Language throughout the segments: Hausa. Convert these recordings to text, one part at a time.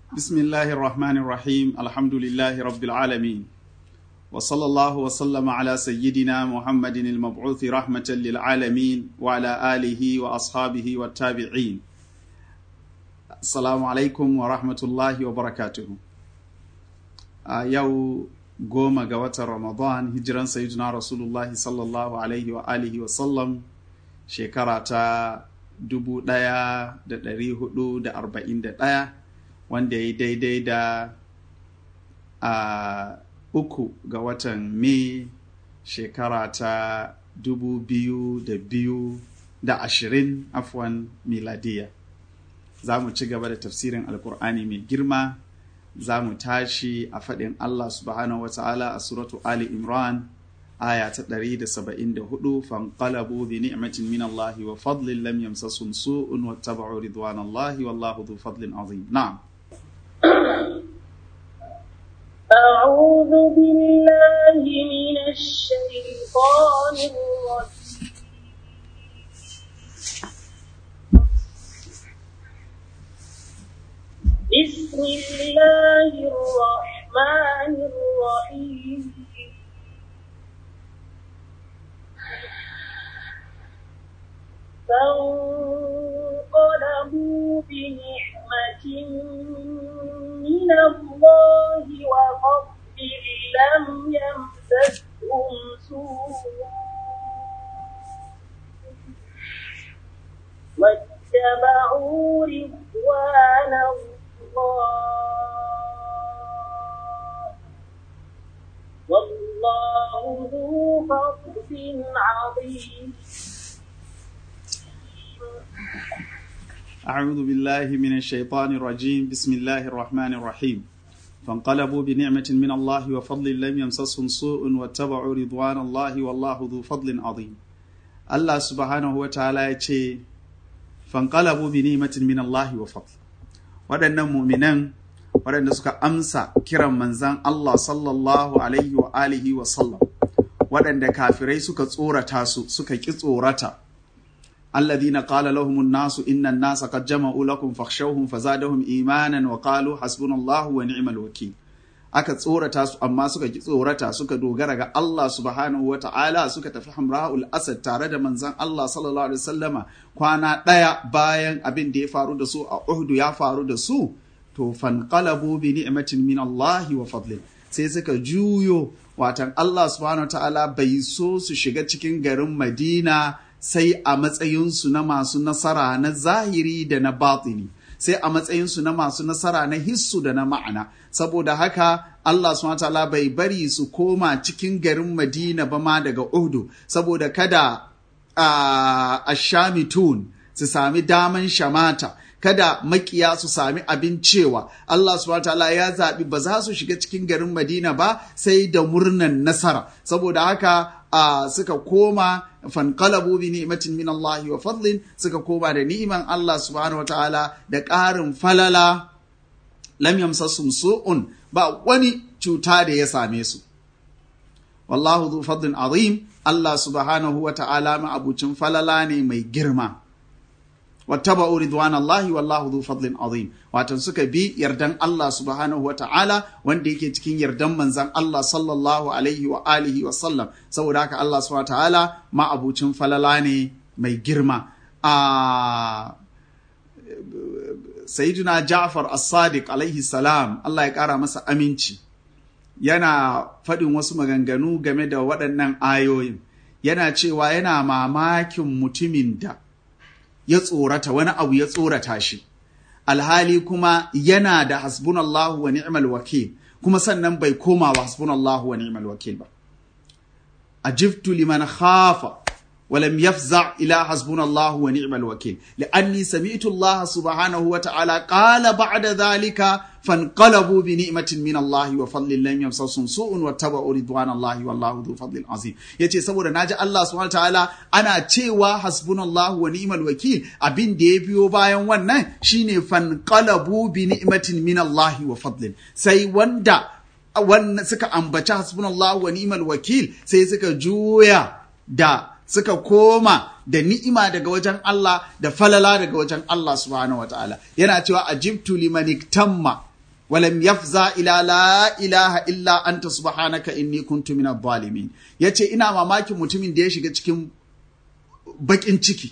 بسم الله الرحمن الرحيم الحمد لله رب العالمين وصلى الله وسلم على سيدنا محمد المبعوث رحمة للعالمين وعلى آله وأصحابه والتابعين السلام عليكم ورحمة الله وبركاته آه يو goma ga watan Ramadan hijiran sayyidina Rasulullahi sallallahu alaihi wa alihi wa sallam shekara ta dubu ɗaya da ɗari hudu da arba'in da ɗaya wanda ya yi daidai da a uku ga watan Mai shekara ta dubu biyu da biyu da ashirin afwan miladiya za mu ci gaba da tafsirin alkur'ani mai girma za mu tashi a faɗin Allah subhanahu wa ta'ala a suratu Ali Imran aya ta 174 fanqalabu bi ni'matin min Allah wa fadlin lam yamsasum su'un wattaba'u ridwanallahi wallahu dhu fadlin azim na'am أعوذ بالله من الشيطان الرجيم بسم الله الرحمن الرحيم فانقلبوا بنعمة من الله وفضل لم يمسسهم سوء واتبعوا رضوان الله والله ذو فضل عظيم أعوذ بالله من الشيطان الرجيم بسم الله الرحمن الرحيم فانقلبوا بنعمة من الله وفضل لم يمسسهم سوء واتبعوا رضوان الله والله ذو فضل عظيم الله سبحانه وتعالى يتشي فانقلبوا بنعمة من الله وفضل waɗannan muminan waɗanda suka amsa kiran manzan Allah sallallahu alaihi wa alihi wa sallam waɗanda kafirai suka tsorata su suka ƙi tsorata الذين قال لهم الناس إن الناس قد جمعوا لكم فاخشوهم فزادهم إيمانا وقالوا حسبنا الله ونعم الوكيل aka tsorata su amma suka ki tsorata suka dogara ga Allah subhanahu wa ta'ala suka tafi hamra'ul asad tare da manzon Allah sallallahu alaihi wasallama kwana ɗaya bayan abin da ya faru da su a Uhud ya faru da su to fanqalabu bi ni'matin min Allah wa fadlin sai suka juyo watan Allah subhanahu wa ta'ala bai so su shiga cikin garin Madina sai a matsayinsu na masu nasara na zahiri da na batini sai a matsayinsu na masu nasara na hissu da na ma'ana saboda haka Allah subhanahu bai bari su koma cikin garin Madina ba ma daga Uhud saboda kada a shamitun su sami daman shamata kada makiya su sami abin cewa Allah subhanahu ya zaɓi ba za su shiga cikin garin Madina ba sai da murnan nasara saboda haka a suka koma fanqalabu bi ni'matin min Allah wa fadlin suka koma da ni'iman Allah subhanahu wataala da ƙarin falala lam yamsasum su'un ba wani cuta da ya same su wallahu dhu fadlin azim Allah subhanahu wataala ma abucin falala ne mai girma wattaba'u ridwanallahi wallahu dhu fadlin azim watan suka bi yardan Allah subhanahu wa ta'ala wanda yake cikin yardan manzan Allah sallallahu alaihi wa alihi wa sallam saboda haka Allah subhanahu wa ta'ala ma abucin falala ne mai girma a sayyidina Ja'far as-Sadiq alaihi salam Allah ya kara masa aminci yana faɗin wasu maganganu game da waɗannan ayoyin yana cewa yana mamakin mutumin da ya tsorata wani abu ya tsorata shi alhali kuma yana da hasbunallahu wa ni'mal wakil kuma sannan bai koma wa hasbunallahu wa ni'mal wakil ba ajibtu liman khafa ولم يفزع إلى حسبنا الله ونعم الوكيل لأني سمعت الله سبحانه وتعالى قال بعد ذلك فانقلبوا بنعمة من الله وفضل لم يمسسهم سوء واتبعوا رضوان الله والله ذو فضل عظيم yace saboda naji Allah subhanahu wataala ana cewa hasbunallahu wa ni'mal wakil abin da ya biyo bayan wannan shine fanqalabu bi ni'matin min Allah wa fadlin sai wanda wannan suka ambaci hasbunallahu wa ni'mal wakil sai suka juya da suka koma da ni'ima daga wajen Allah da falala daga wajen Allah subhanahu wataala yana cewa ajibtu liman iktamma ولم يفزع إلى لا إله إلا أنت سبحانك إني كنت من الظالمين yace ina mamakin mutumin da ya shiga cikin bakin ciki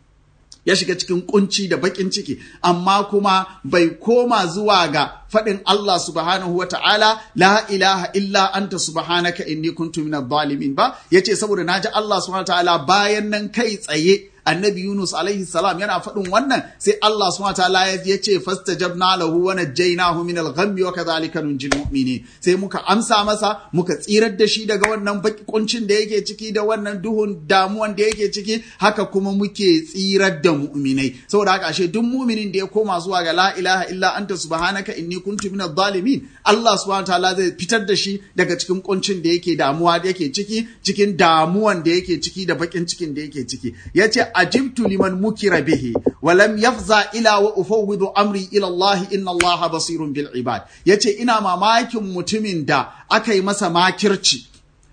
ya shiga cikin kunci da bakin ciki amma kuma bai koma zuwa ga faɗin Allah subhanahu wa ta'ala la ilaha illa anta subhanaka inni kuntu minadh zalimin ba yace saboda naji Allah subhanahu wa ta'ala bayan nan kai tsaye annabi Yunus alaihi salam yana faɗin wannan sai Allah subhanahu wataala ya ce fastajabna lahu wa najjaynahu min al-ghammi wa kadhalika nunjil mu'minin sai muka amsa masa muka tsirar da shi daga wannan baki kuncin da yake ciki da wannan duhun damuwan da yake ciki haka kuma muke tsirar da mu'minai saboda haka ashe duk mu'minin da ya koma zuwa ga la ilaha illa anta subhanaka inni kuntu min adh-dhalimin Allah subhanahu wataala zai fitar da shi daga cikin kuncin da yake damuwa da yake ciki cikin damuwan da yake ciki da bakin cikin da yake ciki yace ajibtu liman mukira bihi wa lam yafza ila wa ufawwidu amri ila Allah inna Allah basirun bil ibad yace ina mamakin mutumin da aka yi masa makirci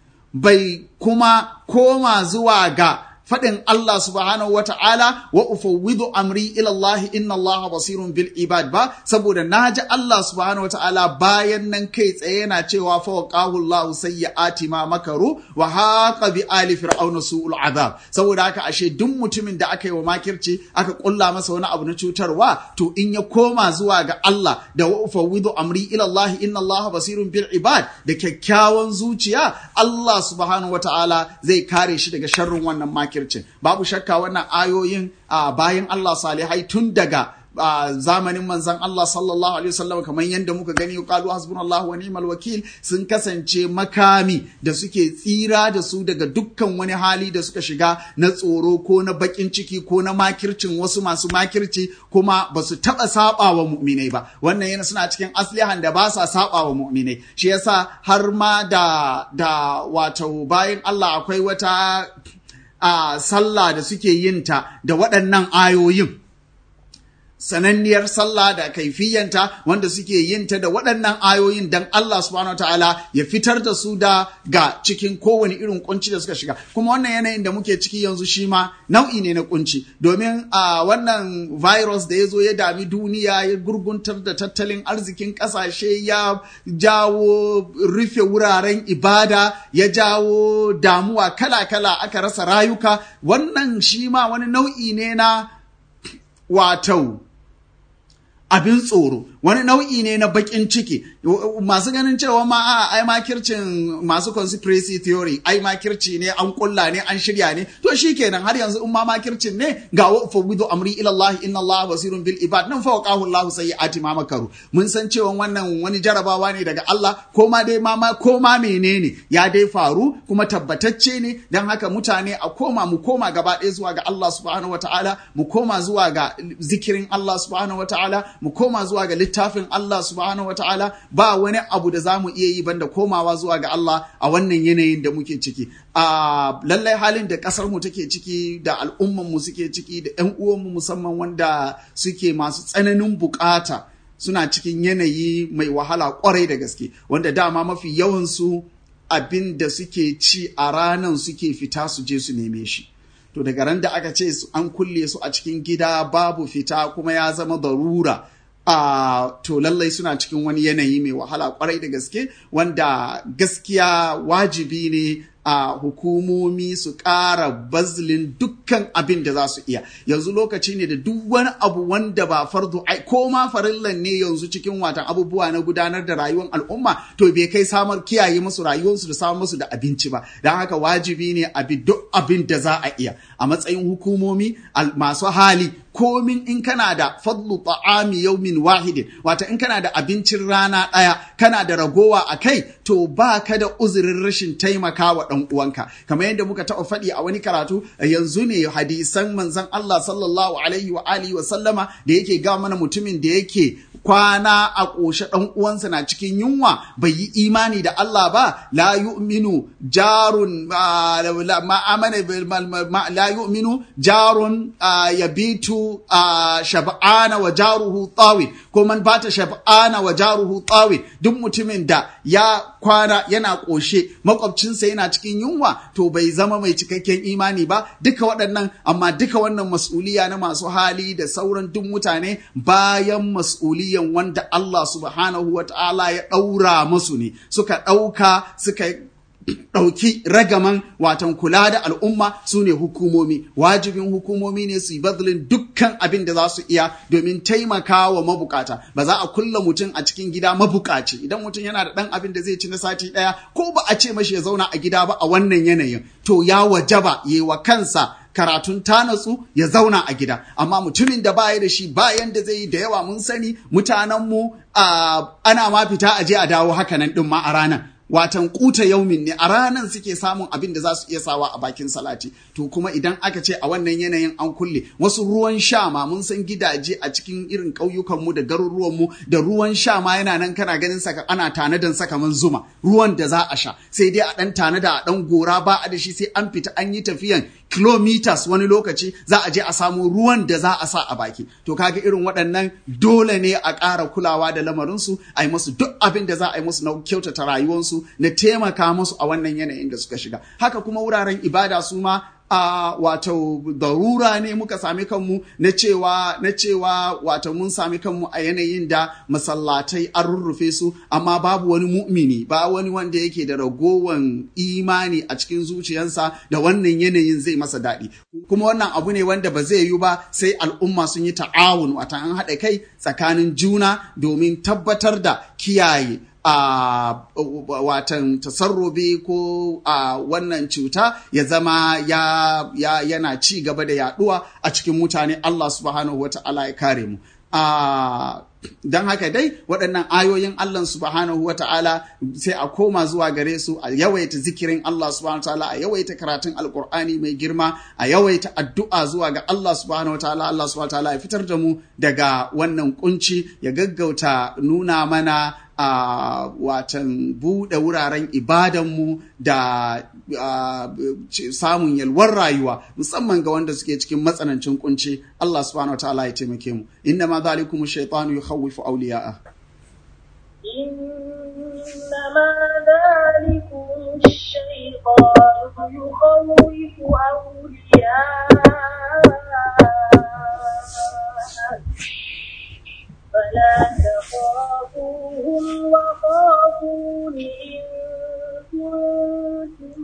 bai kuma koma zuwa ga faɗin Allah subhanahu wa ta'ala wa ufawwidu amri ila Allah inna Allah basirun bil ibad ba saboda naji Allah subhanahu wa ta'ala bayan nan kai tsaye yana cewa fa waqahu Allah sayyi'ati ma makaru wa haqa bi ali fir'auna su'ul azab saboda haka ashe duk mutumin da aka yi wa makirci aka kulla masa wani abu na cutarwa to in ya koma zuwa ga Allah da wa ufawwidu amri ila Allah inna Allah basirun bil ibad da kyakkyawan zuciya Allah subhanahu wa ta'ala zai kare shi daga sharrin wannan makirci makircin babu shakka wannan ayoyin bayan Allah salihai tun daga zamanin manzan Allah sallallahu alaihi wasallam kamar yadda muka gani qalu hasbunallahu wa ni'mal wakil sun kasance makami da suke tsira da su daga dukkan wani hali da suka shiga na tsoro ko na bakin ciki ko na makircin wasu masu makirci kuma ba su taba saba wa mu'minai ba wannan yana suna cikin aslihan da ba sa saba wa mu'minai shi yasa har ma da da wato bayan Allah akwai wata a sallah da suke yin ta da waɗannan ayoyin sananniyar sallah da kaifiyanta wanda suke yin ta da waɗannan ayoyin dan Allah subhanahu ta'ala ya fitar da su da ga cikin kowane irin kunci da suka shiga kuma wannan yanayin da muke ciki yanzu shi ma nau'i ne na kunci domin a wannan virus da ya zo ya dami duniya ya gurguntar da tattalin arzikin ƙasashe ya jawo rufe wuraren ibada ya jawo damuwa kala-kala aka rasa rayuka wannan shi ma wani nau'i ne na wato abin tsoro wani nau'i ne na bakin ciki masu ganin cewa ma a ai makircin masu conspiracy theory ai makirci ne an kulla ne an shirya ne to shikenan har yanzu in ma makircin ne ga wa fawwidu amri ila Allah inna Allah basirun bil ibad nan fa waqahu Allah sayyi'ati ma makaru mun san cewa wannan wani jarabawa ne daga Allah ko ma dai ma ko ma menene ya dai faru kuma tabbatacce ne dan haka mutane a koma mu koma gaba ɗaya zuwa ga Allah subhanahu wataala mu koma zuwa ga zikirin Allah subhanahu wataala mu koma zuwa ga littafin Allah subhanahu wa ta'ala ba wani abu da za mu iya yi banda komawa zuwa ga Allah a wannan yanayin da muke ciki. A lallai halin da ƙasar mu take ciki da al'umman mu suke ciki da ‘yan uwanmu musamman wanda suke masu tsananin bukata suna cikin yanayi mai wahala kwarai da gaske wanda dama mafi yawansu abin da suke ci a ranan suke fita su je su neme shi. To daga ran da aka ce an kulle su a cikin gida babu fita kuma ya zama darura. Uh, to lallai suna cikin wani yanayi mai wahala kwarai da gaske wanda gaskiya wajibi ne a uh, hukumomi su ƙara bazlin dukkan abin da za su iya yanzu lokaci ne da duk wani abu wanda ba fardu ai ko ma farillan ne yanzu cikin watan abubuwa na gudanar da rayuwar al'umma to bai kai samar kiyaye musu rayuwarsu da samar musu da abinci ba don haka wajibi ne a bi duk abin da za a iya a matsayin hukumomi masu hali komin in kana da fadlu ta'ami yaumin wahidin wata in kana da abincin rana ɗaya kana da ragowa a kai to ba ka da uzurin rashin taimakawa ɗan uwanka kamar yadda muka taɓa faɗi a wani karatu yanzu ne hadisan manzon Allah sallallahu alaihi wa alihi wa sallama da yake ga mana mutumin da yake kwana a ƙoshe ɗan uwansa na cikin yunwa bai yi imani da Allah ba la yu'minu jarun ma amana la yu'minu jarun yabitu bitu a shab'ana wa jaruhu tawi ko man bata shab'ana wa jaruhu tawi duk mutumin da ya kwana yana ƙoshe makwabcinsa yana cikin yunwa to bai zama mai cikakken imani ba duka waɗannan amma duka wannan mas'uliya na masu hali da sauran duk mutane bayan mas'uliyan wanda Allah subhanahu wa ta'ala ya ɗaura musu ne suka ɗauka suka ɗauki ragaman watan kula da al'umma su ne hukumomi wajibin hukumomi ne su yi bazlin dukkan abin da za su iya domin taimaka wa mabukata ba za a kulla mutum a cikin gida mabukaci idan mutum yana da ɗan abin da zai ci na sati ɗaya ko ba a ce mashi ya zauna a gida ba a wannan yanayin to ya wajaba yi wa kansa karatun ta natsu ya zauna a gida amma mutumin da baya da shi bayan da zai yi da yawa mun sani mutanenmu ana ma fita a je a dawo hakanan ɗin ma a ranar watan kuta yaumin ne a ranar suke samun abin da za su iya sawa a bakin salati to kuma idan aka ce a wannan yanayin an kulle wasu ruwan sha ma mun san gidaje a cikin irin ƙauyukan mu da garuruwan mu da ruwan sha ma yana nan kana ganin saka ana tanadan sa kaman zuma ruwan da za a sha sai dai a dan tanada a dan gora ba a da shi sai an fita an yi tafiyan kilometers wani lokaci za a je a samu ruwan da za a sa a baki to kaga irin waɗannan dole ne a ƙara kulawa da lamarinsu a yi musu duk abin da za a yi musu na kyautata rayuwarsu na taimaka musu a wannan yanayin da suka shiga haka kuma wuraren ibada su ma a wato darura ne muka sami kanmu na cewa na cewa wato mun sami kanmu a yanayin da masallatai an rurrufe su amma babu wani mu'mini ba wani wanda yake da ragowan imani a cikin zuciyarsa da wannan yanayin zai masa daɗi kuma wannan abu ne wanda ba zai yi ba sai al'umma sun yi ta'awun wata an haɗa kai tsakanin juna domin tabbatar da kiyaye a watan tasarrubi ko a wannan cuta ya zama ya, ya yana ci gaba da yaduwa a cikin mutane Allah subhanahu wata'ala ya kare mu a don haka dai waɗannan ayoyin Allah subhanahu wa ta'ala sai a koma zuwa gare su a yawaita zikirin Allah subhanahu wa ta'ala a yawaita karatun alkur'ani mai girma a yawaita addu'a zuwa ga Allah subhanahu wa ta'ala Allah subhanahu wa ta'ala ya fitar da mu daga wannan kunci ya gaggauta nuna mana a watan buɗe wuraren ibadanmu da samun yalwar rayuwa musamman ga wanda suke cikin matsanancin kunci Allah subhanahu wa ta'ala ya taimake mu inna ma zalikum shaytanu yukhawwifu awliya'a إنما ذلكم الشيطان يخوف أولياءه فلا تخافوهم وخافون إن كنتم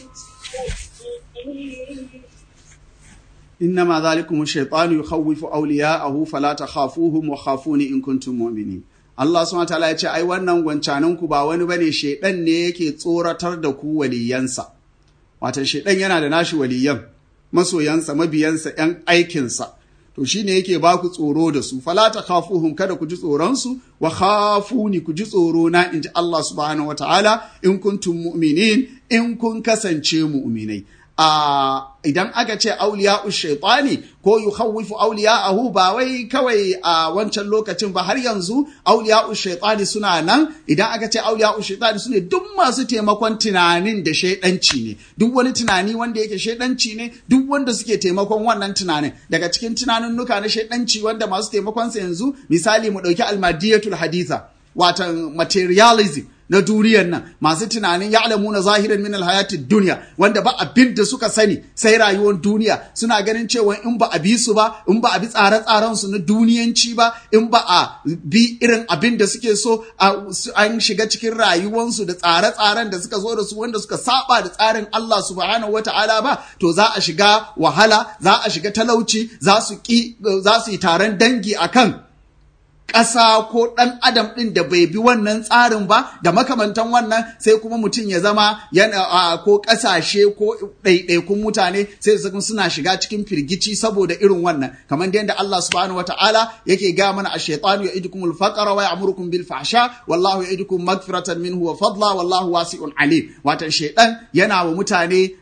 مؤمنين إنما ذلكم الشيطان يخوف أولياءه فلا تخافوهم وخافون إن كنتم مؤمنين Allah subhanahu ta'ala ya ce ai wannan gwancanan ku ba wani bane shedan ne yake tsoratar da ku waliyansa wato shedan yana da nashi waliyan masoyansa mabiyansa yan aikinsa to shine yake ba ku tsoro da su fala ta khafuhum kada ku ji tsoron su wa khafuni ku ji tsoro na inji Allah subhanahu wataala in kuntum mu'minin in kun kasance mu'minai a idan aka ce auliya shaitani ko yukhawwifu auliya'ahu ba wai kawai a wancan lokacin ba har yanzu auliya shaitani suna nan idan aka ce auliya shaitani sune duk masu taimakon tunanin da shaidanci ne duk wani tunani wanda yake shaidanci ne duk wanda suke taimakon wannan tunanin daga cikin tunanin nuka na shaidanci wanda masu taimakon sa yanzu misali mu dauki almadiyatul haditha watan materialism na duniyar nan masu tunanin ya alamu na zahiran min alhayati duniya wanda ba abin da suka sani sai rayuwar duniya suna ganin cewa in ba a bi su ba in ba a bi tsare-tsaren su na duniyanci ba in ba a bi irin abin da suke so an shiga cikin rayuwarsu da tsare-tsaren da suka zo da su wanda suka saba da tsarin Allah subhanahu wata'ala ba to za a shiga wahala za a shiga talauci za su ki za su yi taron dangi akan ƙasa ko ɗan adam ɗin da bai bi wannan tsarin ba da makamantan wannan sai kuma mutum ya zama yana ko ƙasashe ko ɗaiɗaikun mutane sai su suna shiga cikin firgici saboda irin wannan kamar da yadda Allah subhanahu wata'ala yake ga mana a shaytanu ya'idukum al-faqra wa ya'murukum bil fahsha wallahu ya'idukum magfiratan minhu wa fadla wallahu wasi'un alim watan shaytan yana wa mutane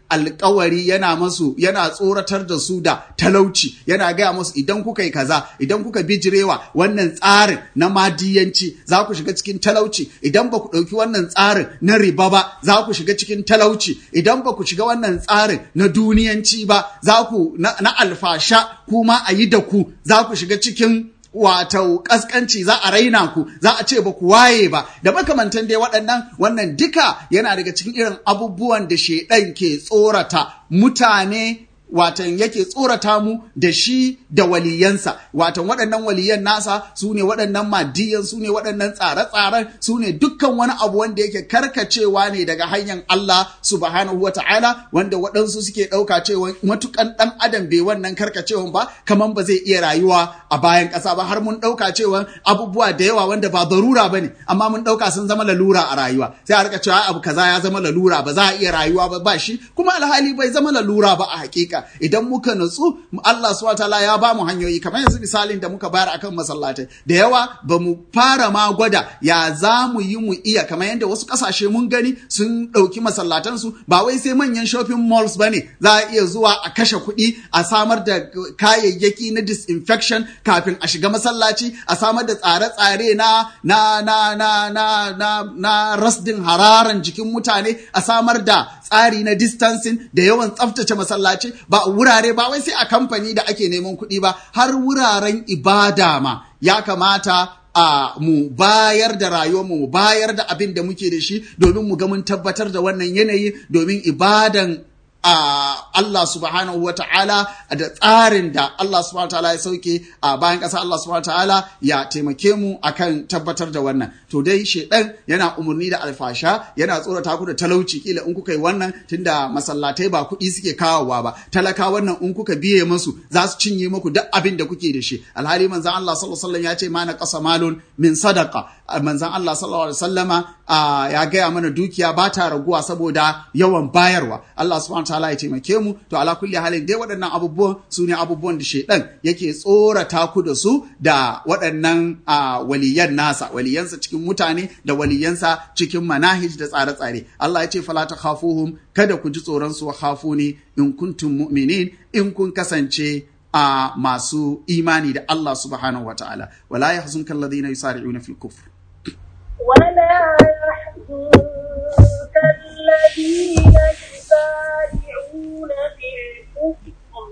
alkawari yana masu yana tsoratar da su da talauci yana gaya musu idan kuka yi kaza idan kuka bijirewa wannan tsarin na madiyanci za ku shiga cikin talauci idan ba ku ɗauki wannan tsarin na riba ba za ku shiga cikin talauci idan ba ku shiga wannan tsarin na duniyanci ba za ku na, na alfasha kuma a yi da ku za ku shiga cikin wato kaskanci za a raina ku za a ce ba ku waye ba da makamantan dai waɗannan wannan duka yana daga cikin irin abubuwan da shaidan ke tsorata mutane watan yake tsorata mu da shi da waliyansa watan waɗannan waliyan nasa su ne waɗannan madiyan su ne waɗannan tsare-tsaren su ne dukkan wani abu wanda yake karkacewa ne daga hanyar Allah subhanahu wa ta'ala wanda waɗansu suke ɗauka cewa matukan ɗan adam bai wannan karkacewan ba kaman ba zai iya rayuwa a bayan ƙasa ba har mun ɗauka cewa abubuwa da yawa wanda ba darura ba ne amma mun ɗauka sun zama lalura a rayuwa sai a rika cewa abu kaza ya zama lalura ba za a iya rayuwa ba ba shi kuma alhali bai zama lalura ba a hakika idan muka nutsu Allah subhanahu wataala ya ba mu hanyoyi kamar yanzu misalin da muka bayar akan masallatai da yawa ba mu fara ma gwada ya za mu yi mu iya kamar yadda wasu kasashe mun gani sun ɗauki masallatansu ba wai sai manyan shopping malls ba ne za a iya zuwa a kashe kuɗi a samar da kayayyaki na disinfection kafin a shiga masallaci a samar da tsare-tsare na na na na na na na rasdin hararan jikin mutane a samar da tsari na distancing da yawan tsaftace masallaci ba wurare ba wai sai a kamfani da ake neman kuɗi ba har wuraren ibada ma ya kamata a mu bayar da rayuwar mu bayar da abin da muke da shi domin mu ga mun tabbatar da wannan yanayi domin ibadan a Allah subhanahu wa ta'ala da tsarin da Allah subhanahu wa ta'ala ya sauke a bayan ƙasa Allah subhanahu wa ta'ala ya taimake mu akan tabbatar da wannan to dai shedan yana umarni da alfasha yana tsorata ku da talauci kila in kuka yi wannan tunda masallatai ba kuɗi suke kawowa ba talaka wannan in kuka biye musu za su cinye muku duk abin da kuke da shi alhali manzon Allah sallallahu alaihi wasallam ya ce mana qasa malun min sadaqa manzon Allah sallallahu alaihi wasallama ya gaya mana dukiya ba ta raguwa saboda yawan bayarwa Allah subhanahu ta'ala ya taimake mu to ala kulli halin dai waɗannan abubuwan su ne abubuwan da shaidan yake tsorata ku da su da waɗannan waliyan nasa waliyansa cikin mutane da waliyansa cikin manahij da tsare-tsare Allah ya ce fala ta khafuhum kada ku ji tsoron su khafuni in kuntum mu'minin in kun kasance a masu imani da Allah subhanahu wa ta'ala wala yahzunka alladhina yusari'una fil kufr ولا يحزنك الذين يسارعون في الكفر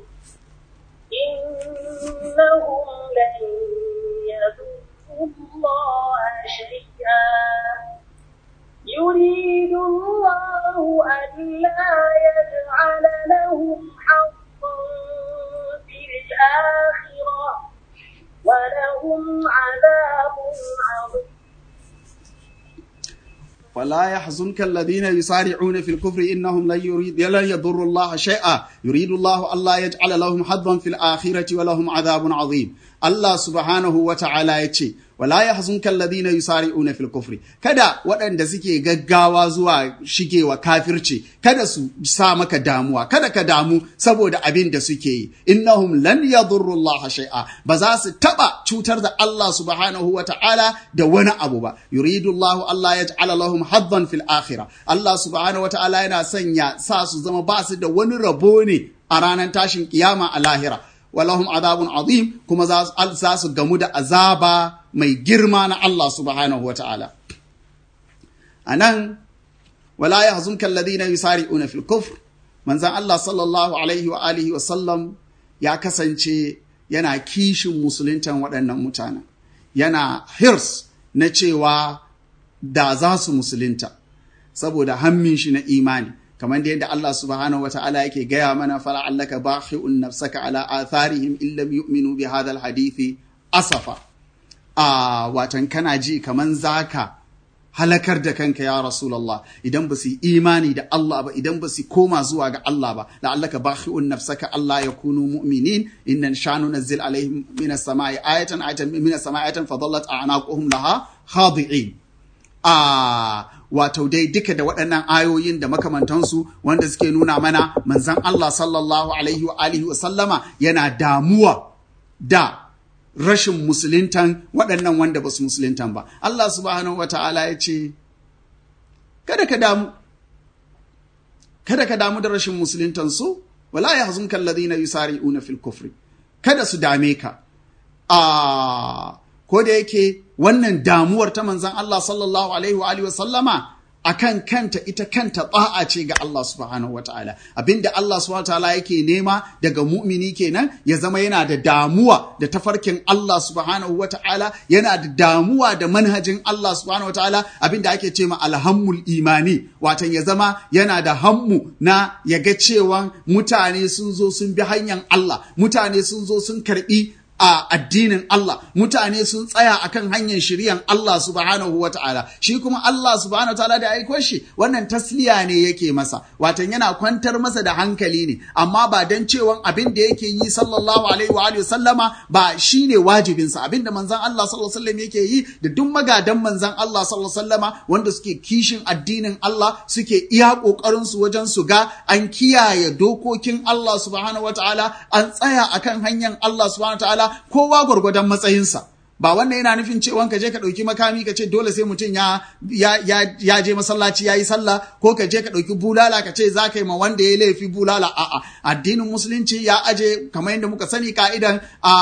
إنهم لن يضروا الله شيئا يريد الله ألا يجعل لهم حظا في الآخرة ولهم عذاب عظيم ولا يحزنك الذين يسارعون في الكفر إنهم لن يريد لن يضروا الله شيئا يريد الله ألا يجعل لهم حظا في الآخرة ولهم عذاب عظيم الله سبحانه وتعالى يتشي wala ya hazunka alladhina yusari'una fil kufri kada waɗanda suke gaggawa zuwa shigewa kafirci kada su sa maka damuwa kada ka damu saboda abin da suke yi innahum lan yadurru Allah shay'a ba za su taba cutar da Allah subhanahu wa ta'ala da wani abu ba yuridu Allah Allah yaj'ala lahum haddan fil akhirah Allah subhanahu wa ta'ala yana sanya sa su zama ba su da wani rabo ne a ranar tashin kiyama a lahira walahum azabun azim kuma za su gamu da azaba mai girma na Allah subhanahu wa ta'ala. A nan, wala ya hazunka alladhina yusari'una fil kufr manzan Allah sallallahu alaihi wa alihi wa sallam ya kasance yana kishin musuluntan waɗannan mutanen. Yana hirs na cewa da za su musulunta, saboda hammin shi na imani. kamar da yadda Allah subhanahu wa ta'ala yake gaya mana fala'allaka bakhi'un nafsaka ala atharihim illam yu'minu bi hadha hadithi asafa a watan kana ji kaman zaka halakar da kanka ya rasulullah idan ba su imani da Allah ba idan ba su koma zuwa ga Allah ba la'allaka bakhi'un nafsaka Allah yakunu mu'minin inna shanu nazzil alaihim minas samai ayatan ayatan minas samai ayatan fadallat a'naquhum laha khadi'in a wato dai duka da waɗannan ayoyin da makamantansu wanda suke nuna mana manzan Allah sallallahu alaihi wa alihi wa sallama yana damuwa da rashin musuluntan waɗannan wanda ba su musuluntan ba Allah subhanahu wa ta'ala ya ce kada ka damu kada ka damu da rashin musuluntan su wala yahzunka alladhina yusari'una fil kufri kada su dame ka a ko da yake wannan damuwar ta manzon Allah sallallahu alaihi wa alihi wa sallama akan kanta ita kanta ba'a ce ga Allah subhanahu wataala abinda Allah subhanahu wataala yake nema daga mu'mini kenan ya zama yana da damuwa da tafarkin Allah subhanahu wataala yana da damuwa da manhajin Allah subhanahu wataala abinda ake ce ma alhammul imani watan ya zama yana da hammu na ya ga cewa mutane sun zo sun bi hanyar Allah mutane sun zo sun karbi a addinin Allah mutane sun tsaya akan hanyar shiriyan Allah subhanahu wa ta'ala shi kuma Allah subhanahu wa ta'ala da aiko shi wannan tasliya ne yake masa watan yana kwantar masa da hankali ne amma ba dan cewa abin da yake yi sallallahu alaihi wa alihi sallama ba shine wajibin sa abin da manzon Allah sallallahu alaihi wasallam yake yi da duk magadan manzon Allah sallallahu alaihi wasallama wanda suke kishin addinin Allah suke iya kokarin su wajen su ga an kiyaye dokokin Allah subhanahu wa ta'ala an tsaya akan hanyar Allah subhanahu wa ta'ala kowa gwargwadon matsayinsa ba wannan yana nufin cewa ka je ka ɗauki makami ka ce dole sai mutum ya, ya, ya, ya je masallaci ya yi sallah ko ka je ka ɗauki bulala ka ce za ka yi ma wanda ya laifi bulala a'a addinin musulunci ya aje kamar yadda muka sani ka'idan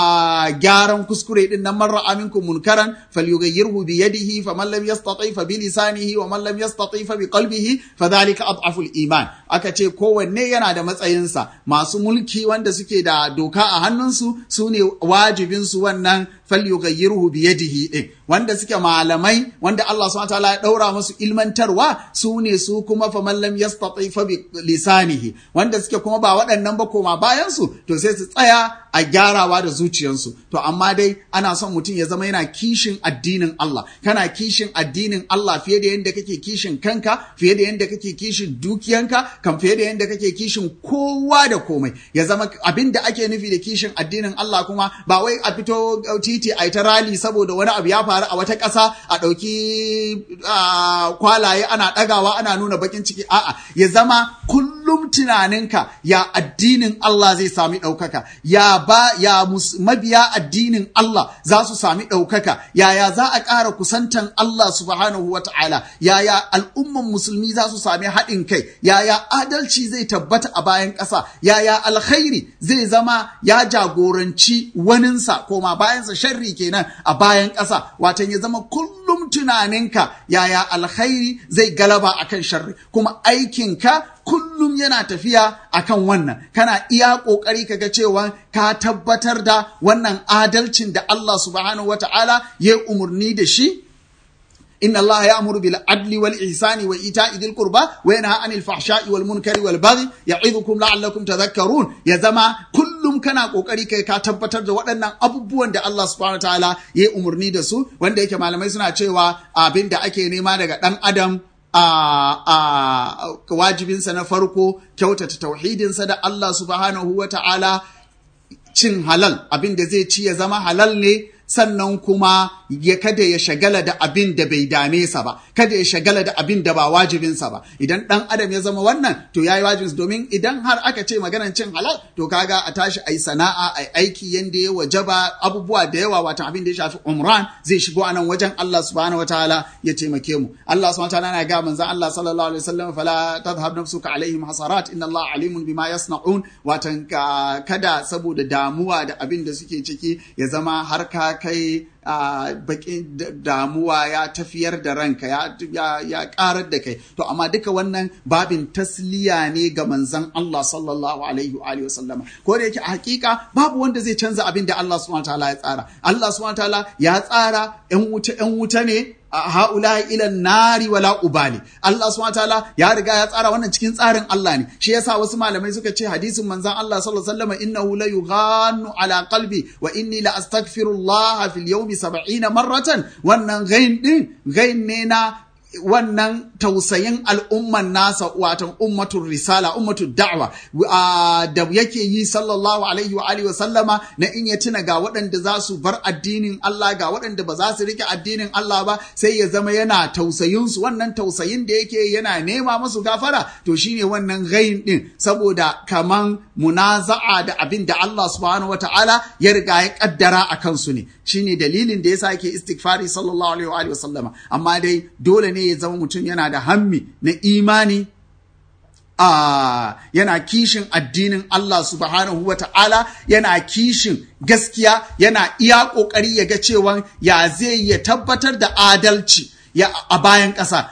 a gyaran kuskure din nan marra aminkum munkaran falyughayyirhu bi yadihi faman lam yastati fa bi lisanihi wa man lam yastati fa bi qalbihi fadhalika adhafu iman aka ce kowanne yana da matsayinsa masu mulki wanda suke da doka a hannunsu su ne wajibinsu wannan falyughayyirhu bi yadihi din wanda suke malamai wanda Allah subhanahu wataala ya daura musu ilmantarwa su ne su kuma fa man lam yastati fa bi lisanihi wanda suke kuma ba waɗannan ba koma bayan su to sai su tsaya a gyarawa da zuciyarsu to amma dai ana son mutum ya zama yana kishin addinin Allah kana kishin addinin Allah fiye da yadda kake kishin kanka fiye da yadda kake kishin dukiyanka kan fiye da yadda kake kishin kowa da komai ya zama abin da ake nufi da kishin addinin Allah kuma ba wai a fito titi a ta rali saboda wani abu ya faru a wata ƙasa a ɗauki kwalaye ana ɗagawa ana nuna bakin ciki a'a ya zama kullum tunaninka ya addinin Allah zai sami ɗaukaka ya ba ya mabiya addinin Allah za su sami ɗaukaka yaya za a ƙara kusantan Allah subhanahu wa ta'ala yaya al'umman musulmi za su sami haɗin kai yaya adalci zai tabbata a bayan ƙasa yaya alkhairi zai zama ya jagoranci waninsa koma bayansa sharri kenan a bayan ƙasa watan ya zama kullum tunaninka yaya alkhairi zai galaba akan sharri kuma aikinka kullum yana tafiya akan wannan kana iya ƙoƙari kaga cewa ka tabbatar da wannan adalcin da Allah subhanahu wata'ala ya umarni da shi إن الله يأمر بالعدل والإحسان وإيتاء ذي القربى وينهى عن الفحشاء والمنكر والبغي يعظكم لعلكم تذكرون يا زما kullum kana kokari kai ka tabbatar da waɗannan abubuwan da Allah subhanahu wataala ya umarni da su wanda yake malamai suna cewa abin da ake nema daga ɗan adam a wajibinsa na farko kyautata tauhidinsa da Allah subhanahu wataala cin halal abin da zai ci ya zama halal ne sannan kuma ya kada ya shagala da abin da bai dame sa ba kada ya shagala da abin da ba wajibinsa ba idan dan adam ya zama wannan to yayi wajibinsa domin idan har aka ce maganan cin halal to kaga a tashi ai sana'a ai aiki yanda ya wajaba abubuwa da yawa wata abin da ya shafi umran zai shigo a nan wajen Allah subhanahu wataala ya taimake mu Allah subhanahu wataala na ga manzon Allah sallallahu alaihi wasallam fala tadhhab nafsuka alaihim hasarat inna Allah alimun bima yasnaun watan kada saboda damuwa da abin da suke ciki ya zama har ka kai a bakin damuwa ya tafiyar da ranka ya karar da kai to amma duka wannan babin tasliya ne ga manzon Allah sallallahu alaihi wa sallama ko da yake a hakika babu wanda zai canza abin da Allah subhanahu wataala ya tsara Allah subhanahu wataala ya tsara yan wuta yan wuta ne haula ila nari wala ubali Allah subhanahu wataala ya riga ya tsara wannan cikin tsarin Allah ne shi yasa wasu malamai suka ce hadisin manzon Allah sallallahu alaihi wasallam innahu la yughannu ala qalbi wa inni la astaghfirullah fil yawmi 70 marratan wannan gain din gain ne na wannan tausayin al'umman nasa watan ummatul risala ummatul da'wa da yake yi sallallahu alaihi wa alihi wa sallama na in ya tuna ga waɗanda za su bar addinin Allah ga waɗanda ba za su rike addinin Allah ba sai ya zama yana tausayin su wannan tausayin da yake yana nema musu gafara to shine wannan gain din saboda kaman munaza'a da abin da Allah subhanahu wata'ala ya riga ya kaddara a kansu ne shine dalilin da yasa yake istighfari sallallahu alaihi wa alihi wa sallama amma dai dole ne ya zama mutum yana da hammi na imani a yana kishin addinin Allah subhanahu wa ta'ala yana kishin gaskiya yana iya ƙoƙari ya ga cewa ya zai ya tabbatar da adalci ya a bayan ƙasa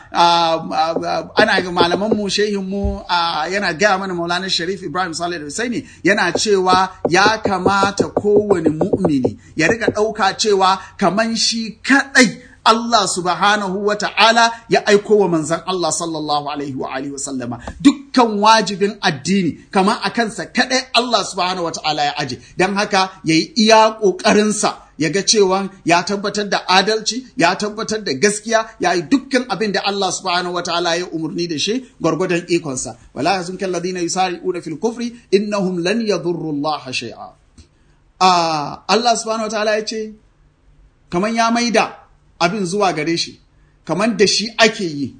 ana ga malaman mu shehin mu yana gaya mana maulana sharif ibrahim salih da husaini yana cewa ya kamata kowane mu'mini ya rika ɗauka cewa kaman shi kaɗai Allah subhanahu wa ta'ala ya aiko wa manzan Allah sallallahu alaihi wa alihi wa sallama dukkan wajibin addini kamar a kansa kaɗai Allah subhanahu wa ta'ala ya aje don haka ya yi iya ƙoƙarinsa ya ga cewa ya tabbatar da adalci ya tabbatar da gaskiya ya yi dukkan abin da Allah subhanahu wa ta'ala ya umarni da shi gwargwadon ikonsa wala yazun kal ladina yusari'una fil kufri innahum lan yadurru Allah shay'a Allah subhanahu wa ta'ala ya ce kaman ya maida abin zuwa gare shi kamar da shi ake yi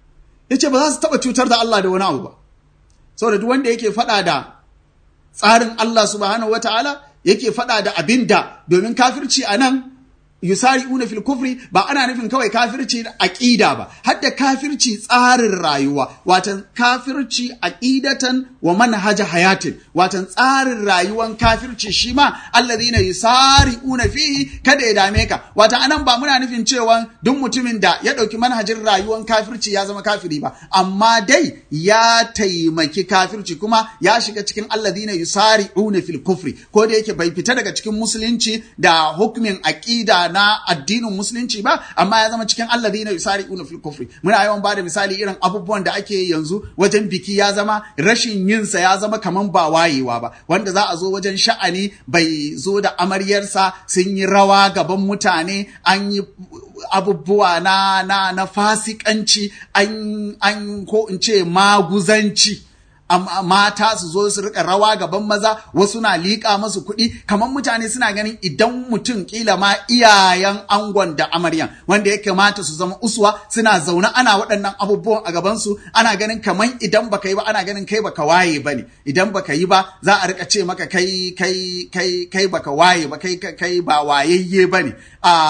ya ce ba za su taɓa cutar da Allah da wani abu ba saboda duk wanda yake faɗa da tsarin Allah subhanahu wa ta'ala yake faɗa da abin da domin kafirci a nan yusari una fil kufri ba ana nufin kawai kafirci aqida ba hadda kafirci tsarin rayuwa watan kafirci aqidatan wa manhaja hayatin watan tsarin rayuwan kafirci shi ma alladhina yusari una fihi kada ya dame ka watan anan ba muna nufin cewa duk mutumin da ya dauki manhajin rayuwan kafirci ya zama kafiri ba amma dai ya taimaki kafirci kuma ya shiga cikin alladhina yusari una fil kufri ko da yake bai fita daga cikin musulunci da hukumin aqida na addinin musulunci ba amma ya zama cikin alladhina yusari'una fil kufri muna yawan bada misali irin abubuwan da ake yanzu wajen biki ya zama rashin yin sa ya zama kaman ba wayewa ba wanda za a zo wajen sha'ani bai zo da amaryarsa sun yi rawa gaban mutane an yi abubuwa na na na fasikanci an an ko in ce maguzanci mata su zo su rika rawa gaban maza wasu na liƙa masu kuɗi kamar mutane suna ganin idan mutum kila ma iyayen angon da amaryan wanda ya kamata su zama uswa suna zaune ana waɗannan abubuwan a gabansu ana ganin kamar idan baka yi ba ana ganin kai baka waye ba ne idan baka yi ba za a rika ce maka kai kai kai kai baka waye ba kai kai ba wayayye ba ne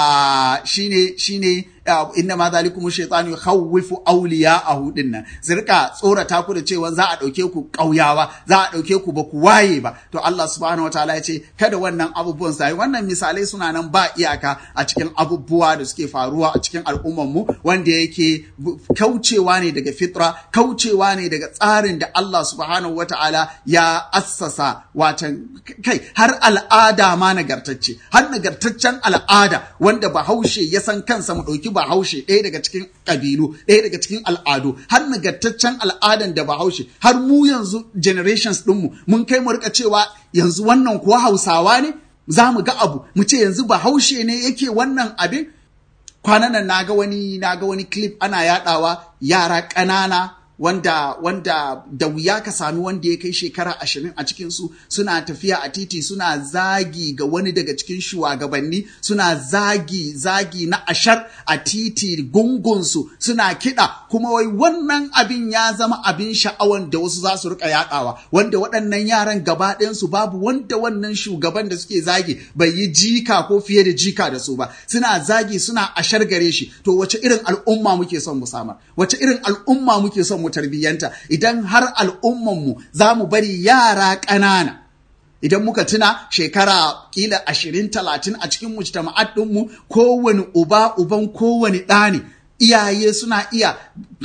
a shine shine inna ma zalikum shaytanu yukhawwifu awliya'ahu dinnan zirka tsorata ku da cewa za a dauke ku kauyawa za a dauke ku ba ku waye ba to Allah subhanahu wataala ya ce kada wannan abubuwan sai wannan misalai suna nan ba iyaka a cikin abubuwa da suke faruwa a cikin al'ummar mu wanda yake kaucewa ne daga fitra kaucewa ne daga tsarin da Allah subhanahu wataala ya assasa watan kai har al'ada ma nagartacce har nagartaccen al'ada wanda bahaushe ya san kansa mu dauki bahaushe ɗaya daga cikin ƙabilu ɗaya daga cikin al'adu har nagartaccen al'adan da bahaushe har mu yanzu generations ɗinmu mun kai mu rika cewa yanzu wannan kuwa hausawa ne za mu ga abu mu ce yanzu bahaushe ne yake wannan abin kwanan nan naga wani naga wani clip ana yadawa yara ƙanana wanda wanda da wuya ka sami wanda ya kai shekara ashirin a cikinsu suna tafiya a titi suna zagi ga wani daga cikin shugabanni suna zagi zagi na ashar a titi gungunsu suna kiɗa kuma wai wannan abin ya zama abin sha'awan da wasu za su rika yaɗawa wanda waɗannan yaran gaba ɗayansu babu wanda wannan shugaban da suke zagi bai yi jika ko fiye da jika da su ba suna zagi suna ashar gare shi to wace irin al'umma muke son mu samar wace irin al'umma muke son mu tarbiyyanta idan har al'ummanmu za mu bari yara ƙanana idan muka tuna shekara kila ashirin talatin a cikin mujtama'at ɗinmu kowane uba uban kowane ɗa ne iyaye suna iya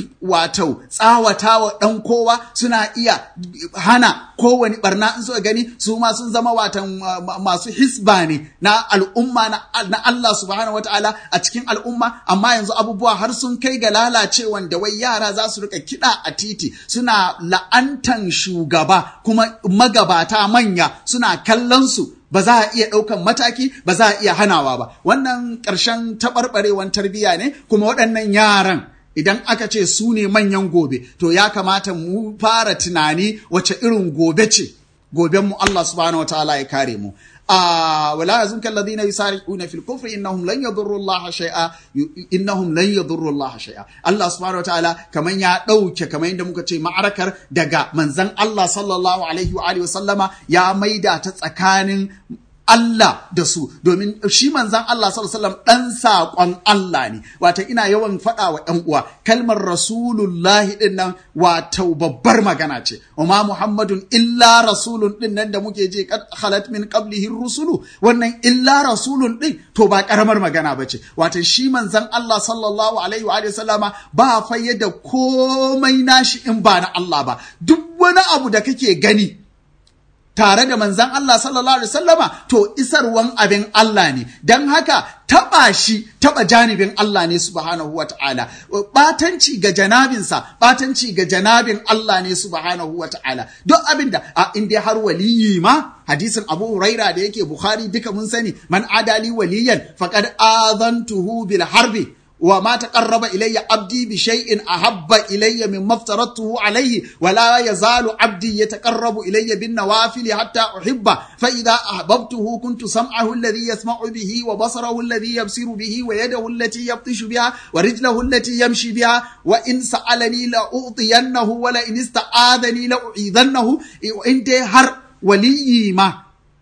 wato tsawatawa ɗan kowa suna iya hana kowane barna in suka gani su ma sun zama watan masu hisba ne na al'umma na Allah subhanahu wa ta'ala a cikin al'umma amma yanzu abubuwa har sun kai ga lalacewan da wai yara za su rika kiɗa a titi suna la'antan shugaba kuma magabata manya suna kallon su ba za a iya ɗaukan mataki ba za a iya hanawa ba wannan ƙarshen taɓarɓarewan tarbiyya ne kuma waɗannan yaran idan aka ce su ne manyan gobe to ya kamata mu fara tunani wace irin gobe ce goben mu Allah subhanahu wataala ya kare mu a wala yazunka alladhina yusari'una fil kufri innahum lan yadurru Allah shay'a innahum lan yadurru Allah shay'a Allah subhanahu wataala kaman ya dauke kaman yadda muka ce ma'arakar daga manzon Allah sallallahu alaihi wa alihi wasallama ya maida ta tsakanin Allah da su domin shi manzan Allah sallallahu alaihi wasallam dan saƙon Allah ne wata ina yawan faɗa wa ƴan uwa kalmar rasulullahi din nan wato babbar magana ce amma muhammadun illa rasulun din nan da muke je kad khalat min qablihi rusulu wannan illa rasulun din to ba karamar magana bace wato shi manzan Allah sallallahu alaihi wa sallama ba fayyada komai nashi in ba na Allah ba duk wani abu da kake gani tare da manzan Allah sallallahu Alaihi wasallama to isarwan abin Allah ne, don haka taɓa shi taɓa janibin Allah ne subhanahu wa ta'ala, ɓatanci ga janabinsa, ɓatanci ga janabin Allah ne subhanahu wa ta'ala, duk abin da a inda har waliyi ma hadisin Abu Huraira da yake Bukhari duka mun sani man adali waliyan faqad azantuhu bil harbi وما تقرب إلي عبدي بشيء أحب إلي مما افترضته عليه ولا يزال عبدي يتقرب إلي بالنوافل حتى أحبه فإذا أحببته كنت سمعه الذي يسمع به وبصره الذي يبصر به ويده التي يبطش بها ورجله التي يمشي بها وإن سألني لأعطينه ولئن استعاذني لأعيذنه وإن هر ولي ما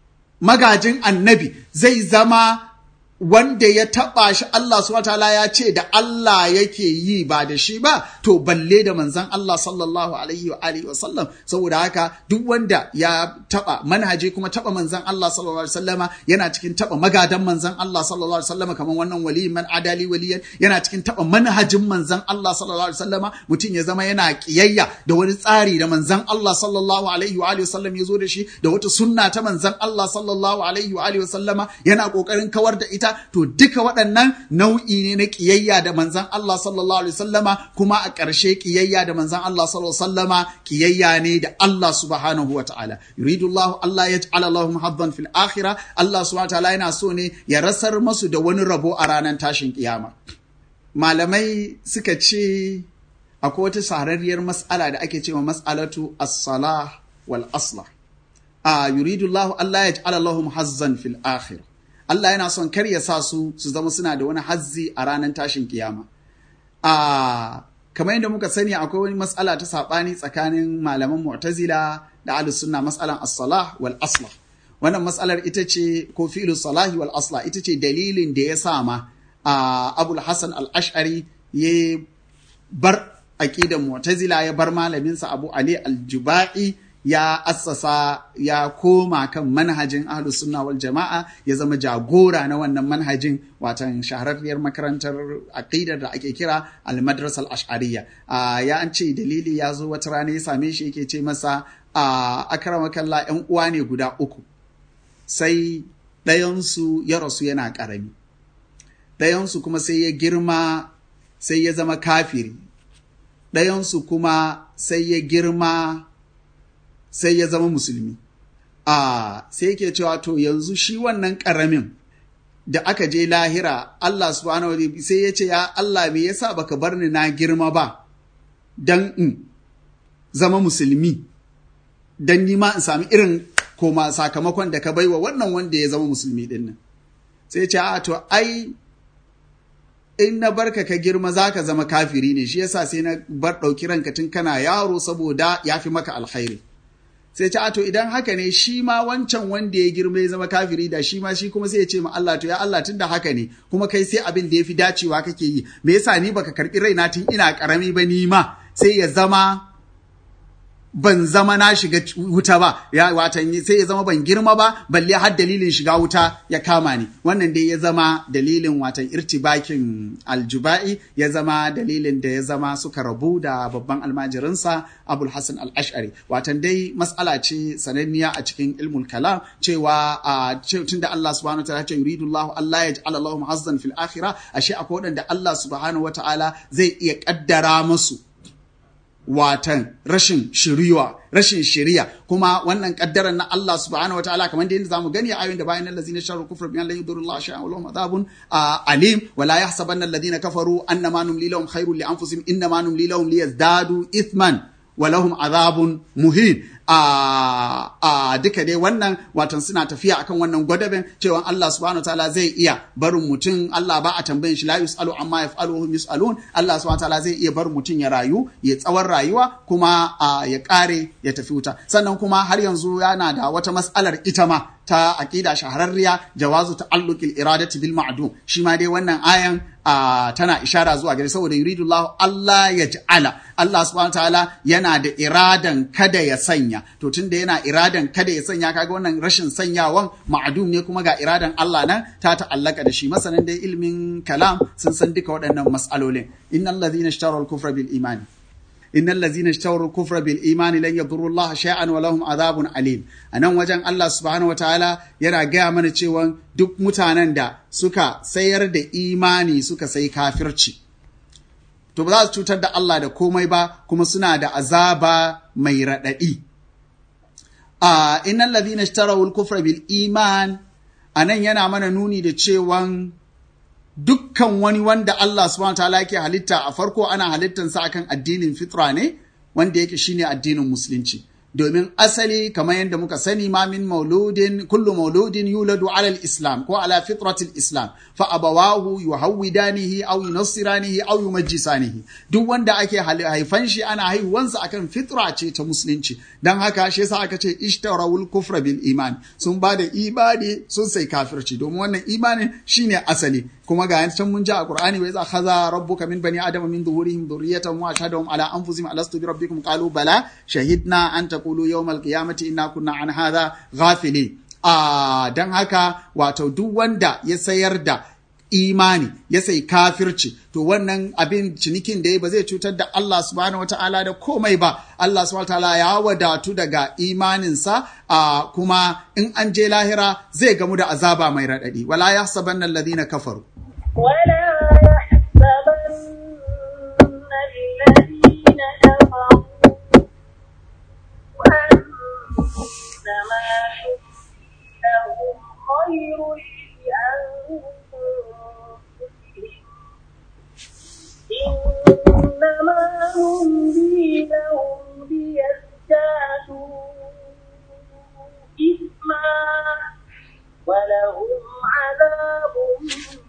magajin annabi zai zama wanda ya taɓa shi Allah subhanahu ya ce da Allah yake yi ba da shi ba to balle da manzon Allah sallallahu alaihi wa alihi wa sallam saboda haka duk wanda ya taɓa manhaji kuma taɓa manzon Allah sallallahu alaihi wasallama yana cikin taɓa magadan manzon Allah sallallahu alaihi wasallama kamar wannan waliyin man adali waliyan yana cikin taɓa manhajin manzon Allah sallallahu alaihi wasallama mutum ya zama yana kiyayya da wani tsari da manzon Allah sallallahu alaihi wa alihi wasallam ya zo da shi da wata sunna ta manzon Allah sallallahu alaihi wa alihi wasallama yana kokarin kawar da ita to duka waɗannan nau'i ne na ƙiyayya da manzan Allah sallallahu alaihi wasallama kuma a ƙarshe ƙiyayya da manzan Allah sallallahu alaihi wasallama ƙiyayya ne da Allah subhanahu wa ta'ala yuridu Allah Allah ya ja'ala lahum haddan fil akhirah Allah subhanahu wa ta'ala yana so ne ya rasar masu da wani rabo a ranar tashin kiyama malamai suka ce akwai wata sararriyar mas'ala da ake cewa mas'alatu as-salah wal aslah a yuridu Allah Allah ya ja'ala lahum hazzan fil akhirah Allah yana son kar ya sa su su zama suna da wani hazzi a ranar tashin kiyama. A kamar yadda muka sani akwai wani matsala ta saɓani tsakanin malaman Mu'tazila da Ahlus Sunna matsalan as-salah wal aslah. Wannan matsalar ita ce ko fi'lu salahi wal aslah ita ce dalilin da ya sa ma a Abul Hassan al-Ash'ari ya bar aqidan Mu'tazila ya bar malaminsa Abu Ali al-Jubai ya assasa ya koma kan manhajin ahlus sunna wal jama'a ya zama jagora na wannan manhajin watan shahararriyar makarantar aqidar da ake kira al-madrasa al-ash'ariyya ya an ce dalili ya zo wata rana ya same shi yake ce masa akramakallah yan uwa ne guda uku sai ɗayansu ya rasu yana ƙarami ɗayansu kuma sai ya girma sai ya zama kafiri ɗayansu kuma sai ya girma sai ya zama musulmi. A sai yake cewa to yanzu shi wannan ƙaramin da aka je lahira Allah subhanahu wa sai ya ce ya Allah me yasa baka bar ni na girma ba dan in zama musulmi dan ni ma in sami irin koma sakamakon da ka baiwa wannan wanda ya zama musulmi din nan. Sai ya ce a to ai in na barka ka girma za ka zama kafiri ne shi yasa sai na bar ɗauki ranka tun kana yaro saboda ya fi maka alkhairi. sai ce to idan haka ne shi ma wancan wanda ya girma ya zama kafiri da shi ma shi kuma sai ya ce ma Allah to ya Allah tunda haka ne kuma kai sai abin da ya fi dacewa kake yi me yasa ni baka karbi raina tun ina karami ba ni ma sai ya zama ban zama na shiga wuta ba ya watan sai ya zama ban girma ba balle har dalilin shiga wuta ya kama ni wannan dai ya zama dalilin watan irtibakin aljuba'i ya zama dalilin da ya zama suka rabu da babban almajirinsa abul hasan al-ash'ari watan dai mas'ala ce sananniya a cikin ilmul kalam cewa a tunda Allah subhanahu wa ta'ala ce yuridu Allah Allah ya ja'ala lahum hazzan fil akhirah ashe akwai wadanda Allah subhanahu wa ta'ala zai iya kaddara musu watan rashin shiriwa rashin shiriya kuma wannan kaddarar na Allah subhanahu wataala kamar da yadda zamu gani a ayoyin da bayan allazina sharu kufra bi an la yudurullahu shay'an wa lahum adhabun alim wa la yahsabanna alladhina kafaru annama numli lahum khairul li anfusihim innama numli lahum liyazdadu ithman wa lahum adhabun muhin a duka dai wannan watan suna tafiya akan wannan gwadaben cewa Allah subhanahu wataala zai iya barin mutum Allah ba a tambayin shi la yusalu amma yaf'alu hum yusalun Allah subhanahu wataala zai iya barin mutum ya rayu ya tsawon rayuwa kuma ya kare ya tafi wuta sannan kuma har yanzu yana da wata mas'alar ita ma ta aqida shahararriya jawazu ta'alluqil iradati bil ma'dum shi ma dai wannan ayan Uh, tana ishara zuwa gare saboda yuridullah Allah ya ja'ala Allah subhanahu ta'ala yana da iradan kada ya sanya to tunda yana iradan kada ya sanya kaga wannan rashin sanyawan ma'adum ne kuma ga iradan Allah nan ta ta'allaka da shi masanin da ilmin kalam sun san duka waɗannan mas'alolin innal ladhina ishtaraw al-kufra bil imani innal ladzina ishtaru kufra bil imani lan yadurru Allah shay'an wa lahum adhabun alim anan wajen Allah subhanahu wataala yana gaya mana cewa duk mutanen da suka sayar da imani suka sai kafirci to ba za su cutar da Allah da komai ba kuma suna da azaba mai radadi a innal ladzina ishtaru al kufra bil iman anan yana mana nuni da cewan dukkan wani wanda Allah subhanahu ta'ala yake halitta a farko ana halittansa akan addinin fitra ne wanda yake shine addinin musulunci domin asali kamar yadda muka sani ma min mauludin kullu mauludin yuladu ala islam ko ala fitratil islam fa abawahu yuhawidanihi aw yunassiranihi aw yumajjisanihi duk wanda ake haifan shi ana haihuwansa akan fitra ce ta musulunci dan haka shi yasa aka ce ishtarawul kufra bil iman sun ba da imani sun sai kafirci domin wannan imani shine asali kuma ga can mun ji a Qur'ani wa iza khaza rabbuka min bani adama min zuhurihim dhurriyatan wa ashhadahum ala anfusihim alastu bi rabbikum qalu bala shahidna an taqulu yawmal qiyamati inna kunna an hadha ghafilin a dan haka wato duk wanda ya sayar da imani ya sai kafirci to wannan abin cinikin da ya ba zai cutar da Allah subhanahu wata'ala da komai ba Allah subhanahu wata'ala ya wadatu daga imaninsa a kuma in an je lahira zai gamu da azaba mai raɗaɗi wala ya saban nan ladina kafaru ولا يحسبن الذين كفروا أنما لهم خير لأنفسهم إنما هم لهم ليزدادوا إثما ولهم عذاب مهين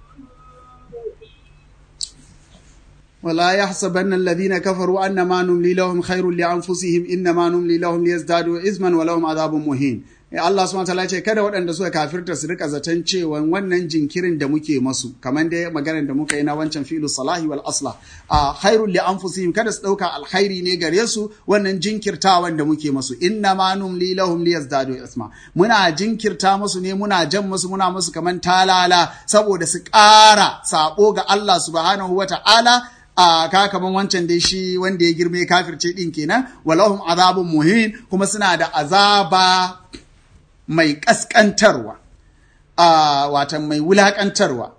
ولا يحسبن الذين كفروا أنما نملي لهم خير لأنفسهم إنما نملي لهم ليزدادوا إثما ولهم عذاب مهين Allah subhanahu wataala ce kada waɗanda suka kafirta su rika zaton cewa wannan jinkirin da muke masu kamar da maganar da muka yi na wancan filu salahi wal aslah a khairul li anfusihim kada su dauka alkhairi ne gare su wannan jinkirtawan da muke masu inna ma numli lahum liyazdadu isma muna jinkirta musu ne muna jan musu muna musu kamar talala saboda su ƙara sabo ga Allah subhanahu wataala a ka kaman wancan dai shi wanda ya girme kafirce din kenan walahum azabun muhin kuma suna da azaba mai ƙasƙantarwa, watan mai wulaƙantarwa.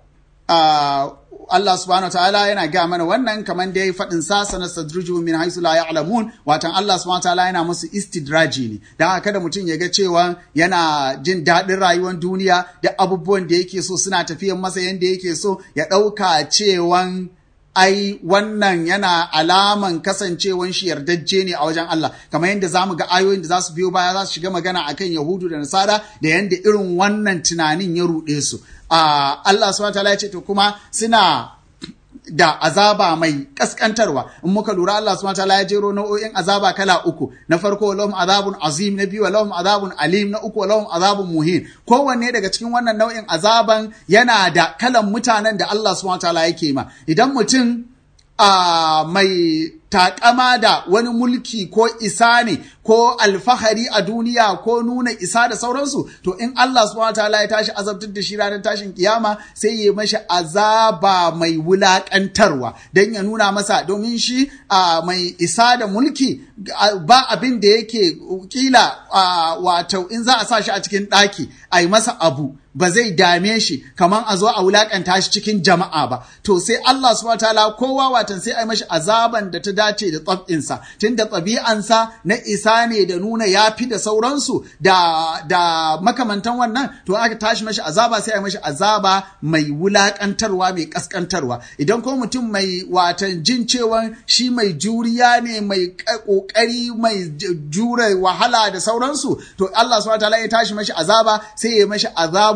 Allah subhanahu wa ta'ala yana ga mana wannan kamar da ya yi faɗin sa sana sadruju min haisu la ya'lamun watan Allah subhanahu wa ta'ala yana musu istidraji ne dan haka kada mutum ya ga cewa yana jin daɗin rayuwar duniya da abubuwan da yake so suna tafiyan masa yanda yake so ya ɗauka cewan ai wannan yana alaman kasancewan shi yardajje ne a wajen Allah kamar yadda zamu ga ayoyin da za su biyo baya za su shiga magana akan Yahudu da Nasara da yadda irin wannan tunanin ya ruɗe su Allah subhanahu wataala ya ce to kuma suna da azaba mai kaskantarwa in muka lura Allah subhanahu wataala ya jero nau'o'in azaba kala uku na farko lahum azabun azim na biyu lahum azabun alim na uku lahum azabun muhin kowanne daga cikin wannan nau'in azaban yana da kalan mutanen da Allah subhanahu wataala yake ma idan mutum a mai takama da wani mulki ko isa ne ko alfahari a duniya ko nuna isa da sauransu to in Allah subhanahu wataala ya tashi azabtar da shi ranar tashin kiyama sai ya mashi azaba mai wulakantarwa don ya nuna masa domin shi mai isa da mulki ba abin da yake kila wato in za a sa shi a cikin ɗaki a yi masa abu ba zai dame shi kamar a zo a wulakanta shi cikin jama'a ba to sai Allah subhanahu wataala kowa watan sai a yi mashi azaban da ta dace da tsabinsa tun da ɗabi'ansa na isa ne da nuna yafi da sauransu da da makamantan wannan to aka tashi mashi azaba sai a yi mashi azaba mai wulakantarwa mai kaskantarwa idan ko mutum mai watan jin cewa shi mai juriya ne mai kokari mai jure wahala da sauransu to Allah subhanahu wataala ya tashi mashi azaba sai ya mashi azabu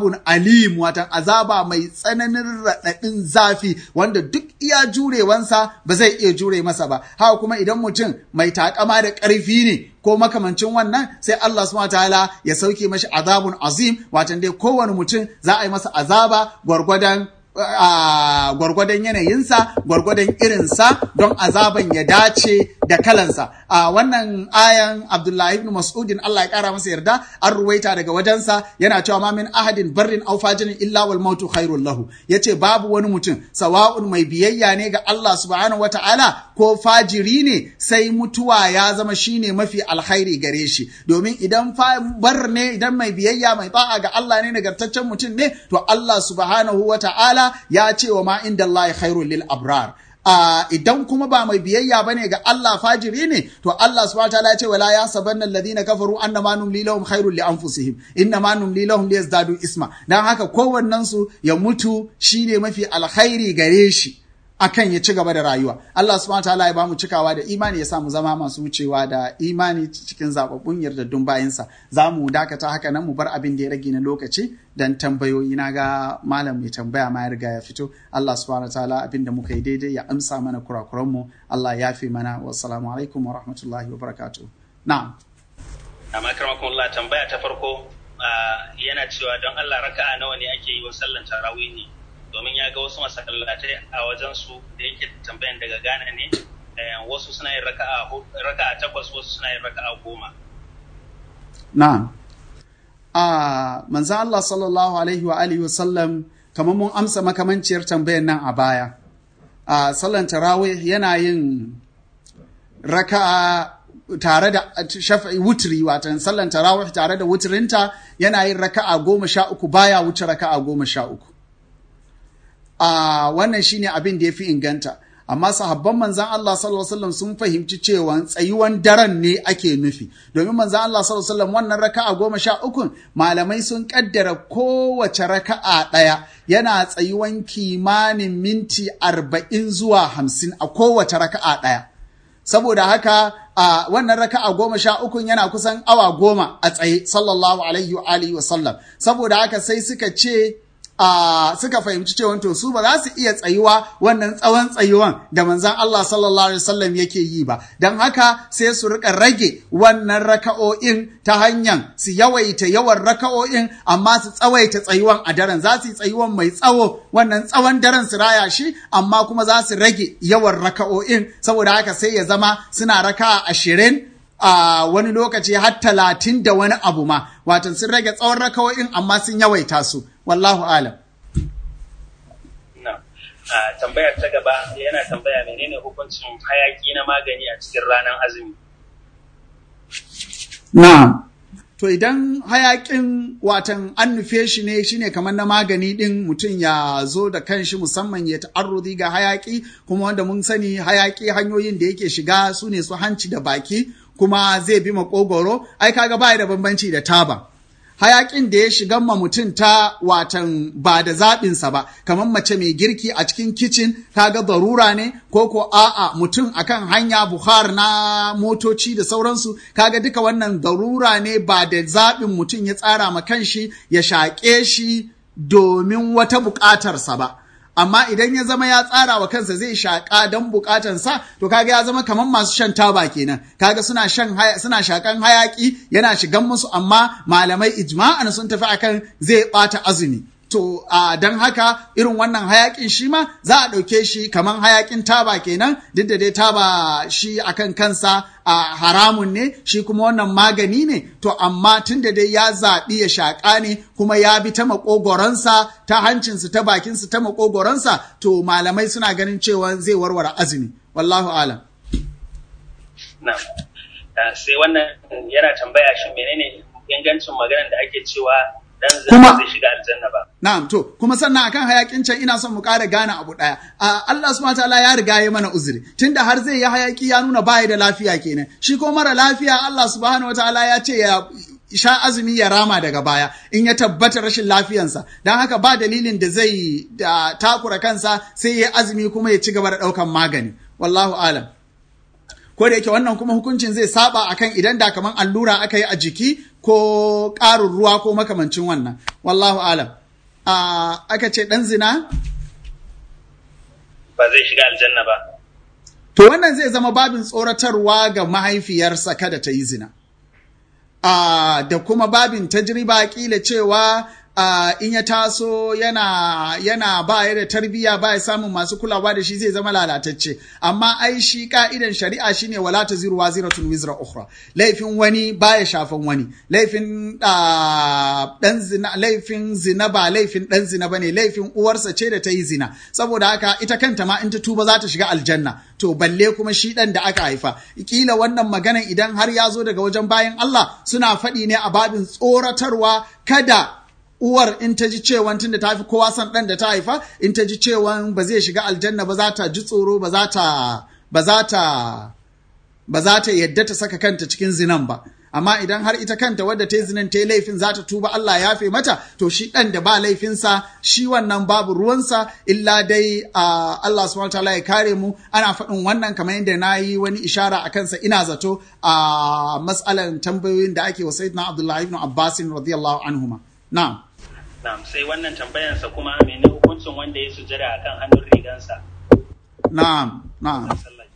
azabun alim watan azaba mai tsananin raɗaɗin zafi wanda duk iya jurewansa ba zai iya jure masa ba haka kuma idan mutum mai takama da ƙarfi ne ko makamancin wannan sai Allah subhanahu ta'ala ya sauke mashi azabun azim watan dai kowane mutum za a yi masa azaba gwargwadon a gwargwadon yanayinsa gwargwadon irinsa don azaban ya dace da kalansa a wannan ayan abdullahi ibn mas'udin Allah ya kara masa yarda an ruwaita daga wajensa yana cewa ma min ahadin barrin aw fajirin illa wal mautu khairul lahu yace babu wani mutum sawa'un mai biyayya ne ga Allah subhanahu wata'ala ko fajiri ne sai mutuwa ya zama shine mafi alkhairi gare shi domin idan bar ne idan mai biyayya mai ta'a ga Allah ne nagartaccen mutum ne to Allah subhanahu wata'ala ya ce wa ma inda Allah khairul lil abrar Uh, idan kuma ba mai biyayya bane ga Allah fajiri ne to Allah subhanahu wataala ya ce wala yasabanna alladhina kafaru annama numli lahum khairul li anfusihim innama numli lahum liyazdadu isma dan haka kowannen su ya mutu shine mafi alkhairi gare shi akan ya ci gaba da rayuwa Allah subhanahu wataala ya bamu cikawa da imani ya samu zama masu wucewa da imani cikin zababbun yardaddun bayansa za mu dakata haka nan mu bar abin da ya rage na lokaci dan tambayoyi na ga malam mai tambaya ma ya riga ya fito Allah subhanahu wataala abin da muka yi daidai ya amsa mana kurakuran mu Allah ya fi mana wassalamu alaikum wa rahmatullahi wa barakatuh na'am amma karmakon Allah tambaya ta farko yana cewa don Allah raka'a nawa ne ake yi wa sallan tarawih ne domin ya ga wasu masallatai a wajen su da yake tambayan daga Ghana ne wasu suna yin raka'a raka'a takwas wasu suna yin raka'a goma na'am a manzo Allah sallallahu alaihi wa alihi wa sallam kamar mun amsa makamanciyar tambayan nan a baya a sallan tarawih yana yin raka'a tare da shafa'i wutri watan sallan tarawih tare da wutrinta yana yin raka'a goma sha uku baya wuce raka'a goma sha uku a wannan shine abin da ya fi inganta amma sahabban manzan Allah sallallahu alaihi wasallam sun fahimci cewa tsayuwan daren ne ake nufi domin manzan Allah sallallahu alaihi wasallam wannan raka'a goma sha uku malamai sun kaddara kowace raka'a ɗaya yana tsayuwan kimanin minti arba'in zuwa hamsin a kowace raka'a ɗaya saboda haka a wannan raka'a goma sha uku yana kusan awa goma a tsaye sallallahu alaihi wa alihi wa sallam saboda haka sai suka ce a suka fahimci cewa to su ba za su iya tsayuwa wannan tsawon tsayuwan da manzan Allah sallallahu alaihi wasallam yake yi ba don haka sai su rika rage wannan raka'o'in ta hanyar su yawaita yawan raka'o'in amma su tsawaita tsayuwan a daren za su yi tsayuwan mai tsawo wannan tsawon daren su raya shi amma kuma za su rage yawan raka'o'in saboda haka sai ya zama suna raka'a ashirin a wani lokaci har talatin da wani abu ma watan sun rage tsawon raka'o'in amma sun yawaita su wallahu alam tambayar ta gaba yana tambaya menene hukuncin hayaki na magani a cikin ranar azumi na'am to idan hayakin watan an nufe shi ne shine kamar na magani din mutum ya zo da kanshi musamman ya ta'arrudi ga hayaki kuma wanda mun sani hayaki hanyoyin da yake shiga su ne su hanci da baki kuma zai bi makogoro ai kaga baya da bambanci da taba hayakin da ya shiga ma mutum ta watan ba da zaɓinsa ba kamar mace mai girki a cikin kicin kaga darura ne ko ko a'a mutum akan hanya buhar na motoci da sauransu kaga duka wannan darura ne ba da zaɓin mutum ya tsara ma kanshi ya shaƙe shi domin wata buƙatarsa ba amma idan ya zama ya tsara wa kansa zai shaƙa don buƙatansa to kaga ya zama kamar masu shan taba kenan kaga suna shan suna shakan hayaki yana shigan musu amma malamai ijma'an sun tafi akan zai ɓata azumi to a don haka irin wannan hayakin shi ma za a ɗauke shi kamar hayakin taba kenan duk da dai taba shi akan kansa a haramun ne shi kuma wannan magani ne to amma tun da dai ya zaɓi ya shaƙa ne kuma ya bi ta maƙogoronsa ta hancinsa ta bakinsa ta maƙogoronsa to malamai suna ganin cewa zai warware azumi wallahu alam sai wannan yana tambaya shi menene ingancin maganar da ake cewa kuma zai shiga aljanna ba. Na'am to kuma sannan akan hayakin can ina son mu ƙara gane abu ɗaya. Allah subhanahu wataala ya riga ya mana uzuri tunda har zai yi hayaki ya nuna baya da lafiya kenan. Shi ko mara lafiya Allah subhanahu wataala ya ce ya sha azumi ya rama daga baya in ya tabbata rashin lafiyansa don haka ba dalilin da zai da takura kansa sai ya azumi kuma ya ci gaba da ɗaukan magani wallahu alam ko da yake wannan kuma hukuncin zai saba akan idan da kaman allura aka yi a jiki ko ƙarin ruwa ko makamancin wannan wallahu alam a aka ce ɗan zina ba zai shiga aljanna ba to wannan zai zama babin tsoratarwa ga mahaifiyarsa kada ta yi zina a da kuma babin tajriba kila cewa Uh, in ya taso yana yana ba ya da tarbiyya ba ya samun masu kulawa da shi zai zama lalatacce amma ai shi ka'idan shari'a shine wala taziru waziratun wizra ukhra laifin wani baya shafan wani laifin uh, dan zina laifin zina ba laifin dan zina bane laifin uwarsa ce da ta yi zina saboda haka ita kanta ma in ta tuba za ta shiga aljanna to balle kuma shi dan da aka haifa kila wannan magana idan har ya zo daga wajen bayan Allah suna faɗi ne a babin tsoratarwa kada uwar in ta ji cewa tunda ta fi kowa son ɗan da ta haifa in ta ji cewa ba zai shiga aljanna ba za ta ji tsoro ba za ta ba za ta ba za ta yadda ta saka kanta cikin zinan ba amma idan har ita kanta wadda ta yi zinan ta yi laifin za ta tuba Allah ya fe mata to shi ɗan da ba laifinsa shi wannan babu ruwansa illa dai uh, Allah subhanahu wataala ya kare mu ana faɗin wannan kamar yadda na yi wani ishara a kansa ina zato a uh, matsalan tambayoyin da ake wa sayyidina Abdullahi ibn Abbas radiyallahu anhuma na'am Na'am sai wannan tambayansa kuma mene hukuncin wanda ya sujada akan hannun rigansa. Na'am, na'am.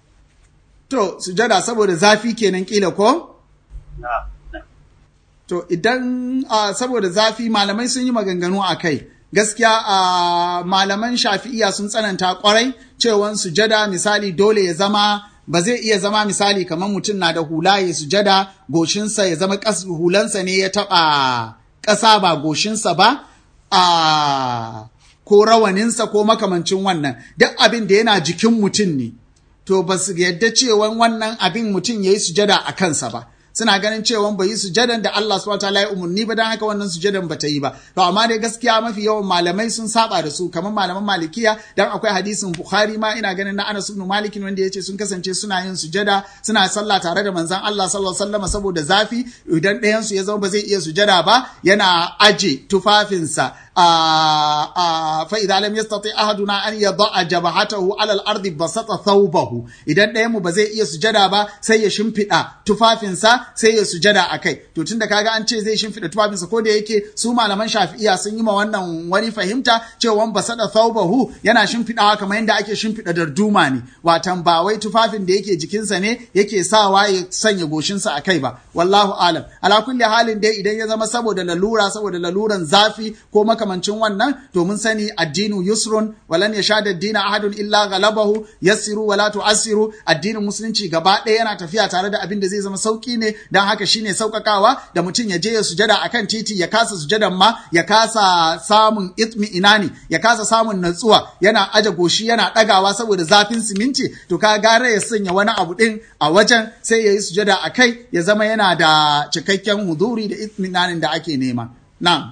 To, sujada saboda zafi kenan kila ko? Na'am. To, idan uh, saboda zafi malamai sun yi maganganu a kai. Gaskiya a uh, malaman shafi'iya sun tsananta kwarai cewan sujada misali dole ya zama ba zai iya zama misali kamar mutum na da hula ya sujada goshinsa ya zama hulansa ne ya taɓa ƙasa ba goshinsa ba a ko rawaninsa ko makamancin wannan duk abin da yana jikin mutum ne to ba su yadda cewa wannan abin mutum ya yi sujada a kansa ba suna ganin cewa bai yi sujadan da Allah subhanahu wataala ya umarni ba dan haka wannan sujadan ba ta yi ba to amma dai gaskiya mafi yawan malamai sun saba da su kamar malaman malikiya dan akwai hadisin bukhari ma ina ganin na Anas ibn Malik wanda yace sun kasance suna yin sujada suna sallah tare da manzon Allah sallallahu alaihi wasallam saboda zafi idan ɗayan su ya zama ba zai iya sujada ba yana aje tufafinsa fa idza lam yastati ahaduna an yada'a jabhatahu ala al-ardi basata thawbahu idan ɗayan mu ba zai iya sujada ba sai ya shimfiɗa tufafinsa sai ya sujada a kai to tunda kaga an ce zai shimfiɗa tufafinsa ko da yake su malaman shafi'iya sun yi ma wannan wani fahimta cewa basada thawbahu yana shimfiɗawa kamar yadda ake shimfiɗa darduma ne watan ba wai tufafin da yake jikinsa ne yake sawa ya sanya goshinsa a kai ba wallahu alam ala kulli halin dai idan ya zama saboda lalura saboda laluran zafi ko makamancin wannan to mun sani addinu yusrun walan yashada dina ahadun illa galabahu yassiru wala tu'assiru addinin musulunci gaba ɗaya yana tafiya tare da abin da zai zama sauki ne dan haka shine saukakawa da mutum ya je ya sujada akan titi ya kasa sujadan ma ya kasa samun itmi inani ya kasa samun natsuwa yana aje goshi yana ɗagawa saboda zafin siminti to ka gara ya sanya wani abu ɗin a wajen sai ya yi sujada a kai ya zama yana da cikakken huduri da itminanin da ake nema na'am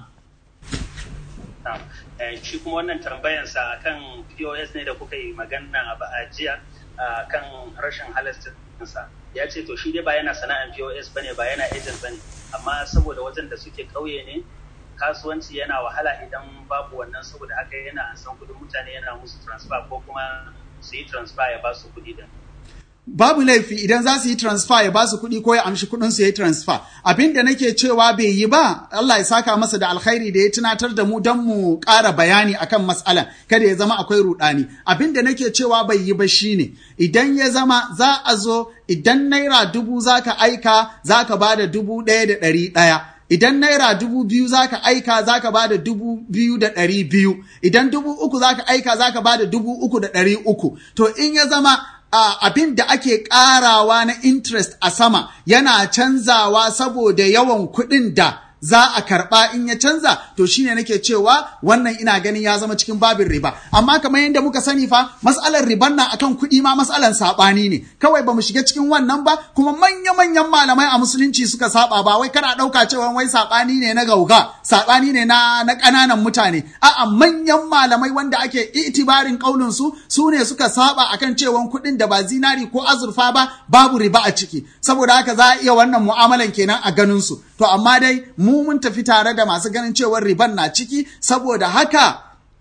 shi kuma wannan tambayansa kan POS ne da kuka yi magana a jiya kan rashin halastinsa ya ce to shi dai ba yana sana'an POS bane ba yana agent bane amma saboda wajen da suke ƙauye ne kasuwanci yana wahala idan babu wannan saboda haka yana an san kudin mutane yana musu transfer ko kuma su yi transfer ya ba su kudi din babu laifi idan za su yi transfer ya ba su kuɗi ko ya amshi kuɗin su ya yi transfer abin da nake cewa bai yi ba Allah ya saka masa da alkhairi da ya tunatar da mu don mu ƙara bayani akan matsalan kada ya zama akwai rudani abin da nake cewa bai yi ba shine idan ya zama za a zo idan naira dubu zaka aika zaka ba da dubu ɗaya da ɗari ɗaya idan naira dubu biyu zaka aika zaka ba da dubu biyu da ɗari biyu idan dubu uku zaka aika zaka ba da dubu uku da ɗari uku to in ya zama Uh, abin da ake ƙarawa na interest a sama yana canzawa saboda yawan kuɗin da za a karɓa in ya canza to shine nake cewa wannan ina ganin ya zama cikin babin riba amma kamar yadda muka sani fa matsalar riban nan akan kuɗi ma matsalar saɓani ne kawai ba mu shiga cikin wannan ba kuma manya-manyan malamai a musulunci suka saba ba wai kana ɗauka cewa wai saɓani ne na gauga saɓani ne na na ƙananan mutane a'a manyan malamai wanda ake itibarin ƙaunin su su ne suka saba akan cewa kuɗin da ba zinari ko azurfa ba babu riba a ciki saboda haka za a iya wannan mu'amalan kenan a ganin su to amma dai mu mun tafi tare da masu ganin cewar riban na ciki saboda haka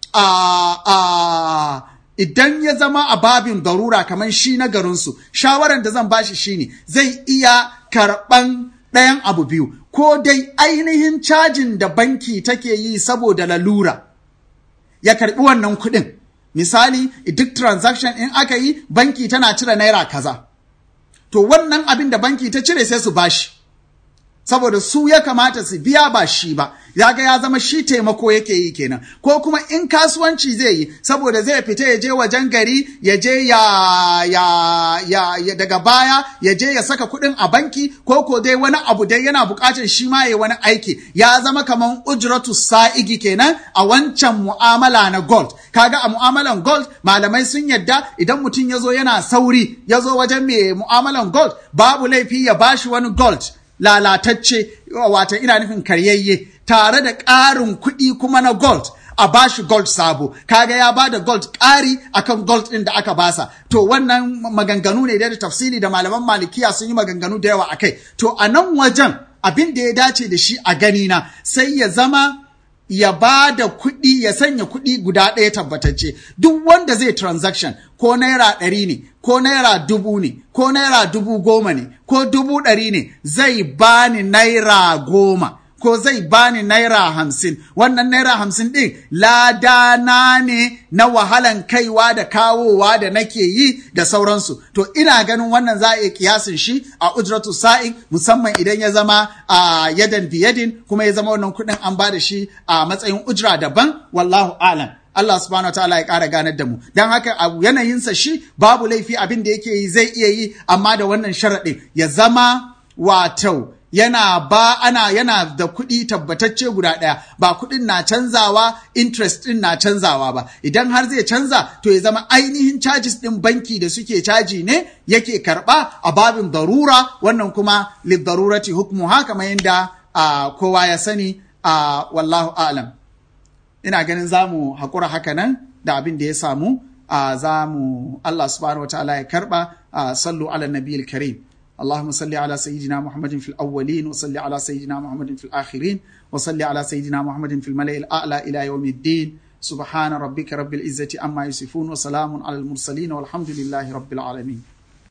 a idan ya zama a babin garura kamar shi na garinsu shawaran da zan bashi shine zai iya karɓan ɗayan abu biyu ko dai ainihin cajin da banki take yi saboda lalura ya karbi wannan kuɗin misali duk transaction in aka yi banki tana cire naira kaza to wannan abin da banki ta cire sai su bashi saboda su ya kamata su biya ba shi ba ya ga ya zama shi taimako yake yi kenan ko kuma in kasuwanci zai yi saboda zai fita ya je wajen gari ya je ya, ya, ya, ya daga baya ya je ya saka kuɗin a banki ko ko dai wani abu dai yana buƙatar shi ma ya wani aiki ya zama kamar ujratu sa'igi kenan a wancan mu'amala na gold kaga a mu'amalan gold malamai sun yadda idan mutum ya zo yana sauri ya zo wajen mai mu'amalan gold babu laifi ya bashi wani gold lalatacce wata ina nufin karyayye tare da ƙarin kuɗi kuma na gold a bashi gold sabo kaga ya bada gold ƙari akan gold ɗin da aka basa to wannan maganganu ne da tafsiri da malaman malikiya sun yi maganganu da yawa akai to a nan wajen abin da ya dace da shi a gani na sai ya zama ya ba da kuɗi ya sanya kuɗi guda ɗaya tabbatacce duk wanda zai transaction ko naira ɗari ne ko naira dubu ne ko naira dubu goma ne ko dubu ɗari ne zai bani naira goma ko zai bani naira hamsin wannan naira hamsin ɗin ladana ne na wahalan kaiwa da kawowa da nake yi da sauransu to ina ganin wannan za a iya kiyasin shi a ujratu sa'in musamman idan ya zama a yadan biyadin kuma ya zama wannan kuɗin an ba da shi a matsayin ujra daban wallahu alam Allah subhanahu ta'ala ya ƙara ganar da mu don haka a yanayinsa shi babu laifi abin da yake yi zai iya yi amma da wannan sharaɗin ya zama wato yana ba ana yana da kuɗi tabbatacce guda ɗaya ba kuɗin na canzawa interest ɗin na canzawa ba idan har zai canza to ya zama ainihin charges ɗin banki da suke caji ne yake karɓa a babin darura wannan kuma lidarurati hukmu haka kamar yadda kowa ya sani a wallahu alam ina ganin za mu haƙura haka nan da abin da ya samu za mu Allah subhanahu wa ta'ala ya karɓa sallu ala nabiyil karim اللهم صل على سيدنا محمد في الأولين وصل على سيدنا محمد في الآخرين وصل على سيدنا محمد في الملأ الأعلى إلى يوم الدين سبحان ربك رب العزة عما يصفون وسلام على المرسلين والحمد لله رب العالمين